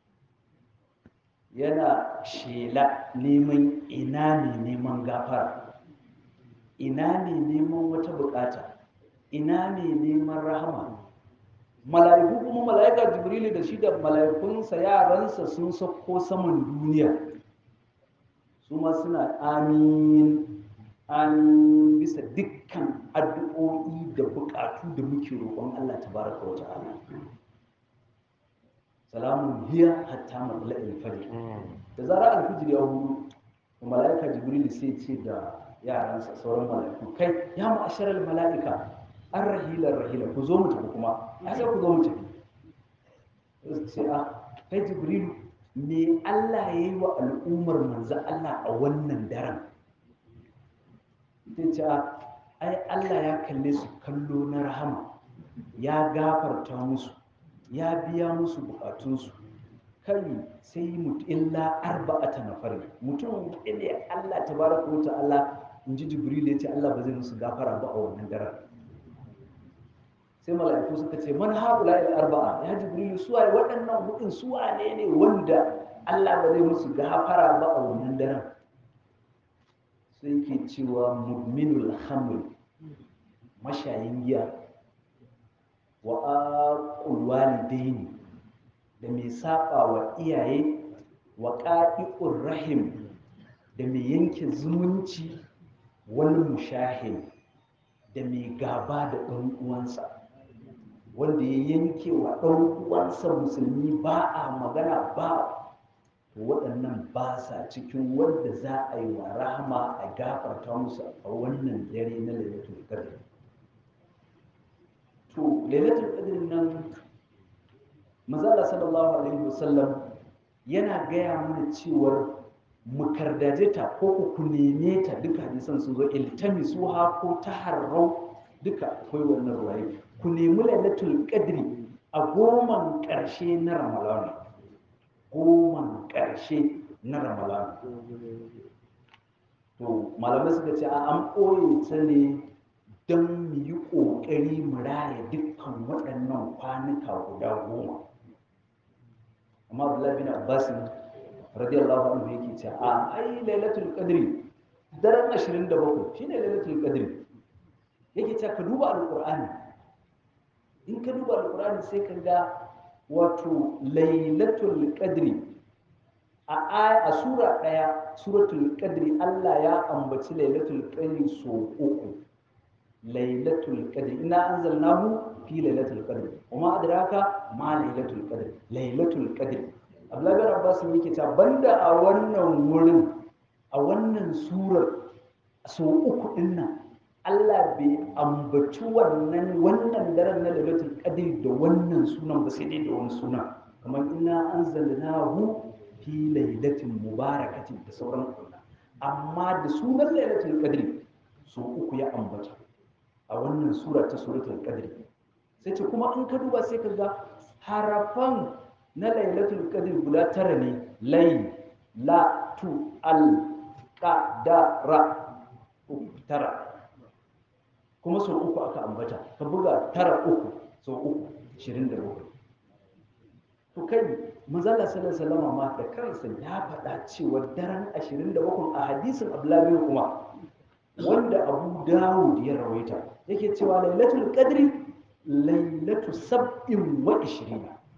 Speaker 4: yana shela neman ina ne neman gafara ina ne neman wata bukata ina ne neman rahama mala'iku kuma mala'ika jibrilu da shi da mala'ikunsa yaransa sun sauko saman duniya su ma suna amin an bisa dukkan addu'o'i da bukatu da muke roƙon Allah tabaraka wa ta'ala salamun hiya hatta matla'il fajr da zara alfijir ya hudu mala'ika jibril sai ce da yaransa sauran mala'iku kai ya ma'asharal mala'ika an rahilar rahila ku zo mu tafi kuma ya sai ku zo mu tafi sai a kai jibril me Allah ya yi wa al'ummar manzo Allah a wannan daren sai ce ai Allah ya kalle su kallo na rahama ya gafarta musu ya biya musu bukatunsu kai sai mutu illa arba'ata nafar mutum ne Allah tabaraka wa ta'ala in ji jibril ya ce Allah ba zai musu gafara ba a wannan daren sai mala'iku suka ce man haula ila arba'a ya jibril su waye waɗannan hudun su wane ne wanda Allah ba zai musu gafara ba a wannan daren sai ke cewa mudminul hamr mashayin giya wa aqul walidaini da mai saba wa iyaye wa qa'iqur rahim da mai yanke zumunci wani mushahin da mai gaba da ɗan uwansa wanda ya yanke wa ɗan uwansa musulmi ba a magana ba to waɗannan ba sa cikin wanda za a yi wa rahama a gafarta musu a wannan dare na lailatul qadr to lailatul qadr nan mazala sallallahu alaihi wasallam yana gaya mana cewar mu kardaje ta ko ku neme ta duka hadisan sun zo iltamisuha ko taharrau duka akwai wannan ruwaye ku nemi lailatul qadri a goman ƙarshe na ramadan goman ƙarshe na ramadan to malamai suka ce a an ɓoye ta ne don mu yi ƙoƙari mu raya dukkan waɗannan kwanuka guda goma amma abdullahi bin abbas radiyallahu anhu yake cewa a ai lailatul qadri daren 27 shine lailatul qadri yake cewa ka duba alqur'ani in ka duba alqur'ani sai ka ga wato lailatul qadri a aya a sura daya suratul qadri Allah ya ambaci lailatul qadri so uku lailatul qadri inna anzalnahu fi lailatul qadri wama adraka ma lailatul qadri lailatul qadri Abdullahi bin Abbas yake cewa banda a wannan wurin a wannan surar so uku din nan Allah bai ambaci wannan wannan daren na lailatul qadri da wannan sunan ba sai dai da wani suna kamar inna anzalnahu fi lailatin mubarakatin da sauran kunna amma da sunan lailatul qadri so uku ya ambata a wannan sura ta suratul qadri sai ce kuma in ka duba sai ka ga harafan na lailatul qadr guda tara ne lay la tu al qadara tara kuma sau uku aka ambata ka buga tara uku sau uku 27 to kai manzala sallallahu alaihi wasallam ma da kansa ya faɗa cewa daren 27 a hadisin abdullahi kuma wanda abu dawud ya rawaita yake cewa lailatul qadri lailatu sab'in wa ishirina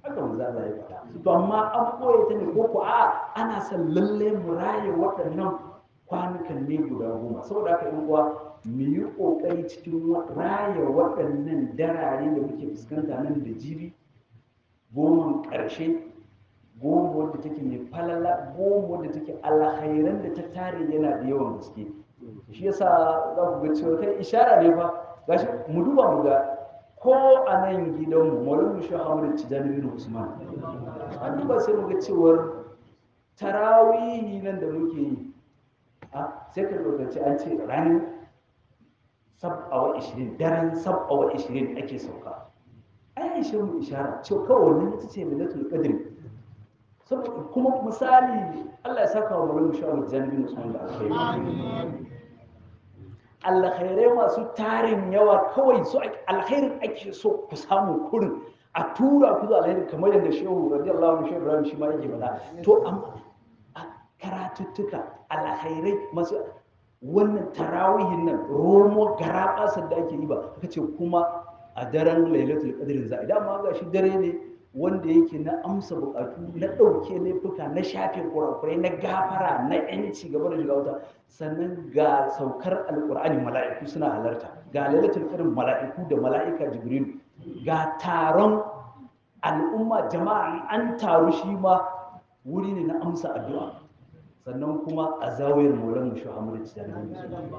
Speaker 4: haka manzo Allah ya faɗa to amma an koye ta ne ko ko a ana son lalle mu raye waɗannan kwanukan ne guda goma saboda haka yan uwa mu yi ƙoƙari cikin wa- raya waɗannan darare da muke fuskanta nan da jibi goman ƙarshe goma wadda take mai falala goma wadda take alhairan da ta tare yana da yawan gaske shi yasa za ku ga cewa kai ishara ne fa gashi mu duba mu ga ko a nan gidanmu maulan mu shi hamadu tijani bin usman an duba sai mu ga cewar tarawihi nan da muke yi a sai ka lokaci an ce ranar sab'awa ishirin daren sab'awa ishirin ake sauka ai ishe mu ishara cewa kawai wannan ita ce lailatul qadr saboda kuma misali Allah ya saka wa maulan mu shi hamadu tijani bin usman da alkhairi alkhairai masu tarin yawa kawai su ake- alkhairin ake so ku samu kurin a tura ku zuwa alkhairin kamar yadda shehu radiyallahu anhu shehu ibrahim shi ma yake faɗa to amma a karatuttuka alkhairai masu wannan tarawihin nan romo garabasar da ake yi ba aka ce kuma a daren lailatul qadrin za a idan ma ga shi dare ne wanda yake na amsa bukatu na ɗauke laifuka na shafe kurakurai na gafara na yanci gaba da shiga wuta sannan ga saukar alkur'ani mala'iku suna halarta ga lailatul qadr mala'iku da mala'ika jibril ga taron al'umma jama'a an taru shi ma wuri ne na amsa addu'a sannan kuma a zawayar maulan mu shuhamadu tijjani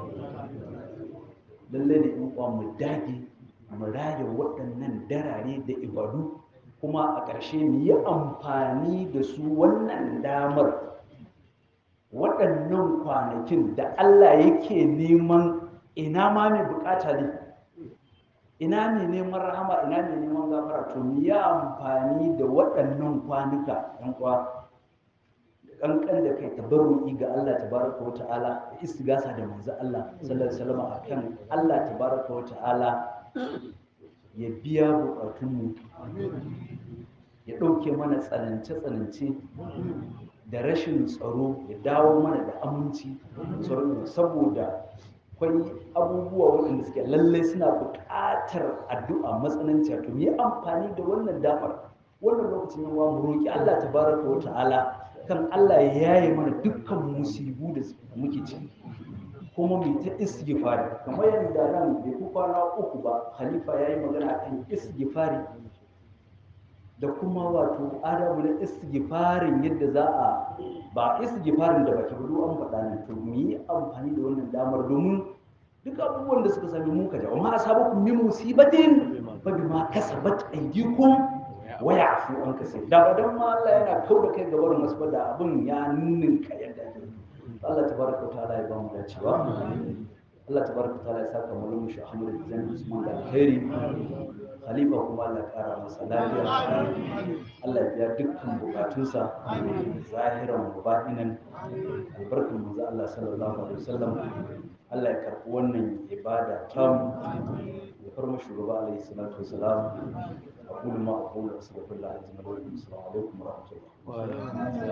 Speaker 4: lallai da in uwa mu dage mu rage waɗannan darare da ibadu kuma a ƙarshe mu yi amfani da su wannan damar waɗannan kwanakin da Allah yake neman ina ma mai bukata ne ina ne neman rahama ina ne neman gafara to mu yi amfani da waɗannan kwanuka ɗan kwa kankan da kai tabarruki ga Allah tabaraka wa ta'ala da istigasa da manzo Allah sallallahu alaihi wasallam akan Allah tabaraka wa ta'ala ya biya bukatunmu ya ɗauke mana tsanance-tsanance da rashin tsaro ya dawo mana da aminci tsaron saboda akwai abubuwa waɗanda suke lallai suna buƙatar addu'a matsananciya to mu yi amfani da wannan damar wannan lokacin yawa mu roƙi Allah tabaraka wa ta'ala kan Allah ya yaye mana dukkan musibu da muke ciki kuma mai ta istighfari kamar yadda nan bai ku kwana uku ba khalifa ya yi magana kan istighfari da kuma wato adabu na istighfarin yadda za a ba istighfarin da baki budu an faɗa ne to mu yi amfani da wannan damar domin duk abubuwan da suka sami mun kaja amma asabakum min musibatin fa bima kasabat aydikum wa ya'fu an kasir da ba dan ma Allah yana kauda kai gaban masu da abin ya ninninka yadda ake Allah tabaraka wa ta'ala ya ba mu dacewa Allah tabaraka wa ta'ala ya saka mu lumu shi Ahmad Zan Usman da alheri Khalifa kuma Allah ya kara masa lafiya Allah ya biya dukkan bukatunsa zahiran wa batinan albarkan manzo Allah sallallahu alaihi wasallam Allah ya karɓi wannan ibada tamu ya farma shugaba alaihi salatu wasalam أقول ما أقول أستغفر الله العظيم ولكم السلام عليكم ورحمة الله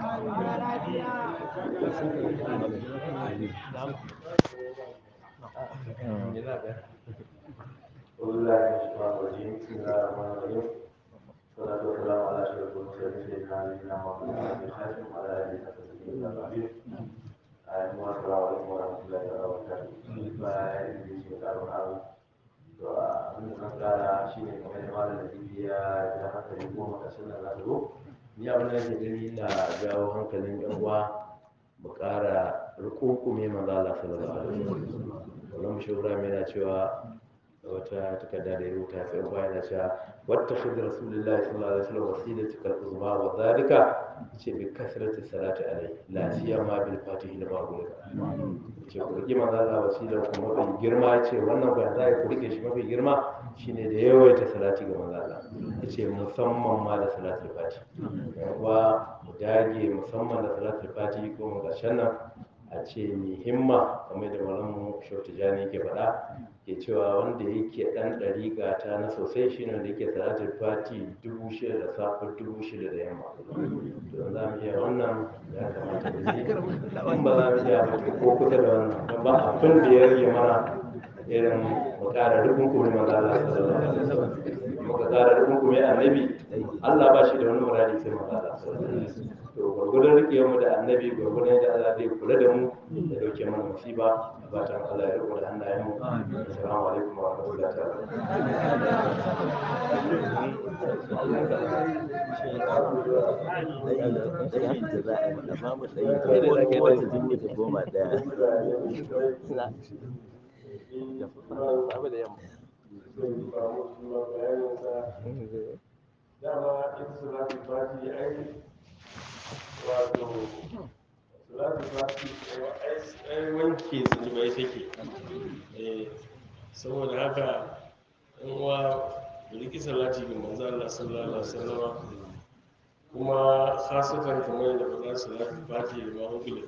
Speaker 5: والله الشيطان الرجيم بسم الله الرحمن الرحيم والصلاة والسلام على أشرف المرسلين سيدنا نبينا محمد بن خاتم وعلى آله وصحبه أجمعين السلام عليكم ورحمة الله وبركاته bayan da shi da karon abu to abin da kan kara shi ne kamar da malam da ya ja hankali goma kasar da za ta zo ni abin da nake gani na jawo hankalin yan uwa mu kara rukunkume manzo Allah sallallahu alaihi wasallam wannan mushawara mai yana cewa wata takarda da ya rubuta ya tsaye bayan da cewa wata shidda rasulullahi sallallahu alaihi wasallam wasila tukar uzma wa zalika ce bi kasrati salati alai la siyama bil fatihi da babu ce ku rike manzo Allah wasila kuma mafi girma ce wannan ba za ku rike shi mafi girma shine da yawaita salati ga manzo Allah yace musamman ma da salatul fatihi yawa mu dage musamman da salatul fatihi ko mu gashan nan a ce mai himma kamar da malamu shautu jani ke faɗa ke cewa wanda yake ɗan ɗariƙa ta na sosai shi ne da yake salatul fati dubu shida da safe dubu shida da yamma don za mu iya wannan ya kamata da shi in ba za mu iya ba ko kusa da wannan don ba abin da ya rage mana irin mu ƙara rukun kuma manzo Allah sallallahu alaihi wasallam muka ƙara rukun kuma annabi Allah ba shi da wani muradi sai manzo Allah sallallahu alaihi wasallam to gurgurdan rike mu da annabi gurgurdan da Allah zai kula da mu da dauke mana musiba fatan Allah ya riko da hannayen mu assalamu alaikum wa rahmatullahi ta'ala
Speaker 1: dama ita salatu fati ai wato salatu fati ai wanke zunubai take Eh, saboda haka in wa riki salati ga manzo Allah sallallahu alaihi wasallam kuma khasatan kamar yadda ba za salatu fati da ma hukule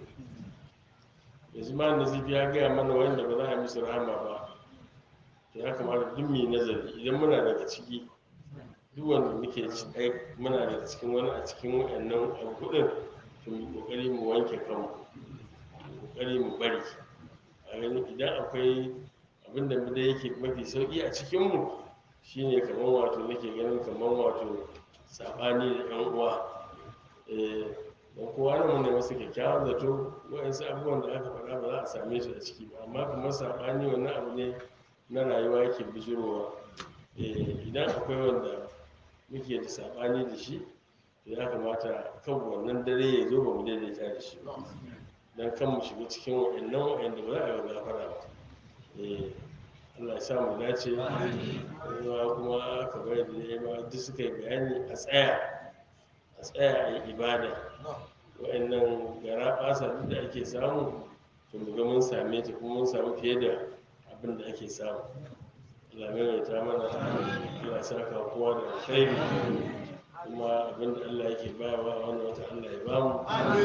Speaker 1: yanzu ma nazifi ya gaya mana wanda ba za a yi musu rahama ba to ya kamata duk mai nazari idan muna daga ciki duk wanda muke ci ai muna daga cikin wani a cikin wayannan abu kudin to mu kokari mu wanke kanmu mu kokari mu bari a gani idan akwai abin da da yake mafi sauki a cikin mu shine kamar wato nake ganin kamar wato sabani da yan uwa eh don kowa na mun ne masa kyakkyawan zato wa'ansu abubuwan da aka faɗa ba za a same su a ciki ba amma kamar sabani wannan abu ne na rayuwa yake bijirowa Eh, idan akwai wanda muke da saɓani da shi to ya kamata kan wannan dare ya zo ba mu daidaita da shi ba don kan mu shiga cikin wa'annan wa'anda ba za a yi wa gafara ba Eh, Allah ya sa mu dace kuma kuma kamar yadda ya ma duk suka yi bayani a tsaya a tsaya a yi ibada wa'annan gara ɓasa duk da ake samu to mu ga mun same ta kuma mun samu fiye da abin da ake samu lamai ta mana Allah saka kowa da alkhairi kuma abinda Allah yake bayarwa a wannan wata Allah ya bamu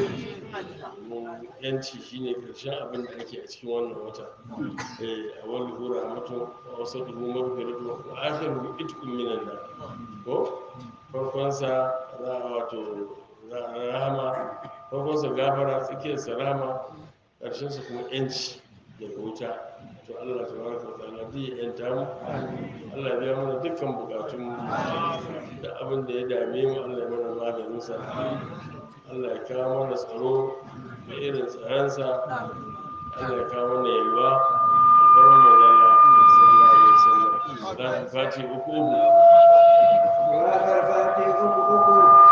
Speaker 1: domin yanci shine karshen abin da ake a cikin wannan wata eh a wani hura mutu a wasu dubu magfiratu wa akhiru itqum minan nar ko farkon sa za a wato za a rahama farkon sa gafara tsakiyar sa rahama karshen sa kuma yanci daga wuta to Allah tabaraka wa ta'ala zai yanta mu Allah ya biya mana dukkan bukatun mu da abin da ya dame mu Allah ya mana maganin sa Allah ya kawo mana tsaro da irin tsaransa Allah ya kawo mana yalwa alfarman manzala sallallahu alaihi wasallam da fati uku uku
Speaker 2: Wakar fati uku uku.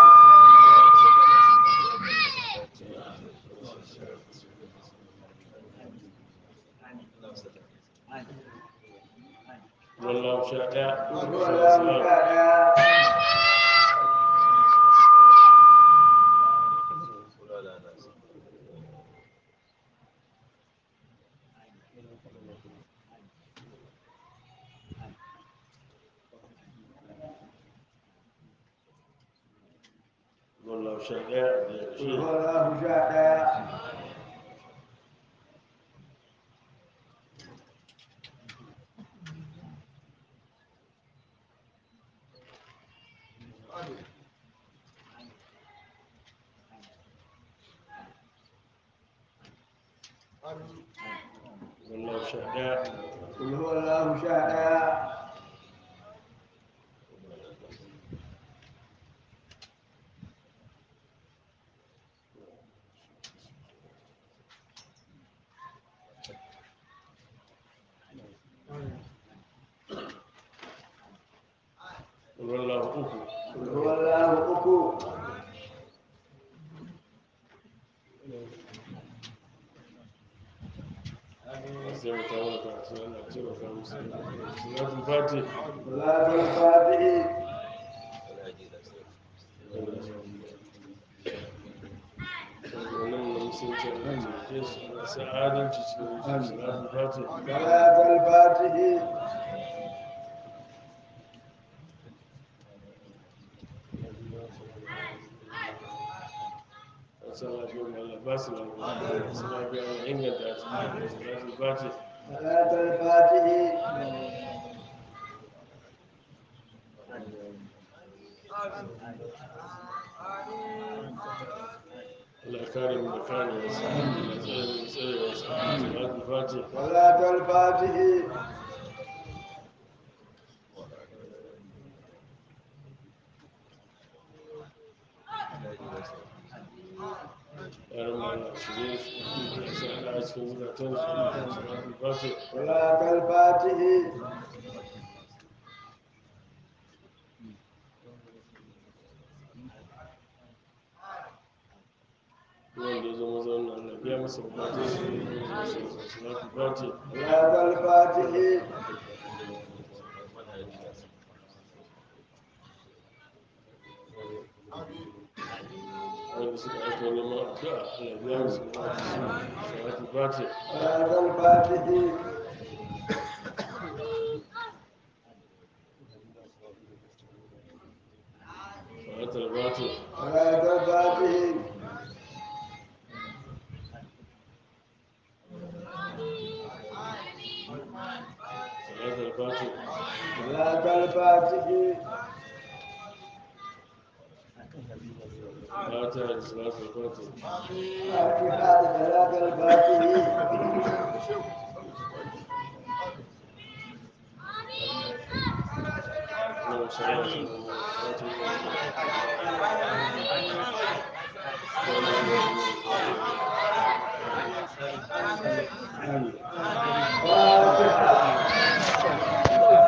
Speaker 1: wallahu sha daya
Speaker 2: Wala sha ɗaya.
Speaker 1: wallahu sha daya da ya ce
Speaker 2: Wala sha ɗaya.
Speaker 1: wallahu sha daya
Speaker 2: Wala sha ɗaya.
Speaker 1: wallahu uku
Speaker 2: Wala uku.
Speaker 1: sai mu kawo da karatu Allah ya ce wa kawo sai salatul fati
Speaker 2: Wala fati.
Speaker 1: wannan mun sun ce ke su masu adalci cikin salatul fati
Speaker 2: Wala fati.
Speaker 1: wasu lafiya mai Allah ba su lafiya wasu lafiya mai inganta su salatul fati
Speaker 2: Wala fati.
Speaker 1: Allah ya kare mu da karewarsa Allah ya tsare mu da tsarewarsa salatul fati
Speaker 2: صلاة الفاتح
Speaker 1: yaran ma Allah shirye su Allah sa Allah a cikin zukatan su salatul fati
Speaker 2: صلاة الفاتح
Speaker 1: wanda ya zama zaune Allah biya masa bukatun su salatul fati
Speaker 2: صلاة الفاتح
Speaker 1: wanda suka aika neman addu'a Allah biya masa bukatun su salatul fati
Speaker 2: صلاة الفاتح
Speaker 1: salatul fati
Speaker 2: صلاة الفاتح
Speaker 1: salatul fati
Speaker 2: صلاة الفاتح
Speaker 1: fatiha da salatul fati
Speaker 2: فاتحة صلاة الفاتح
Speaker 1: اللهم صل على سيدنا محمد
Speaker 2: فاتحة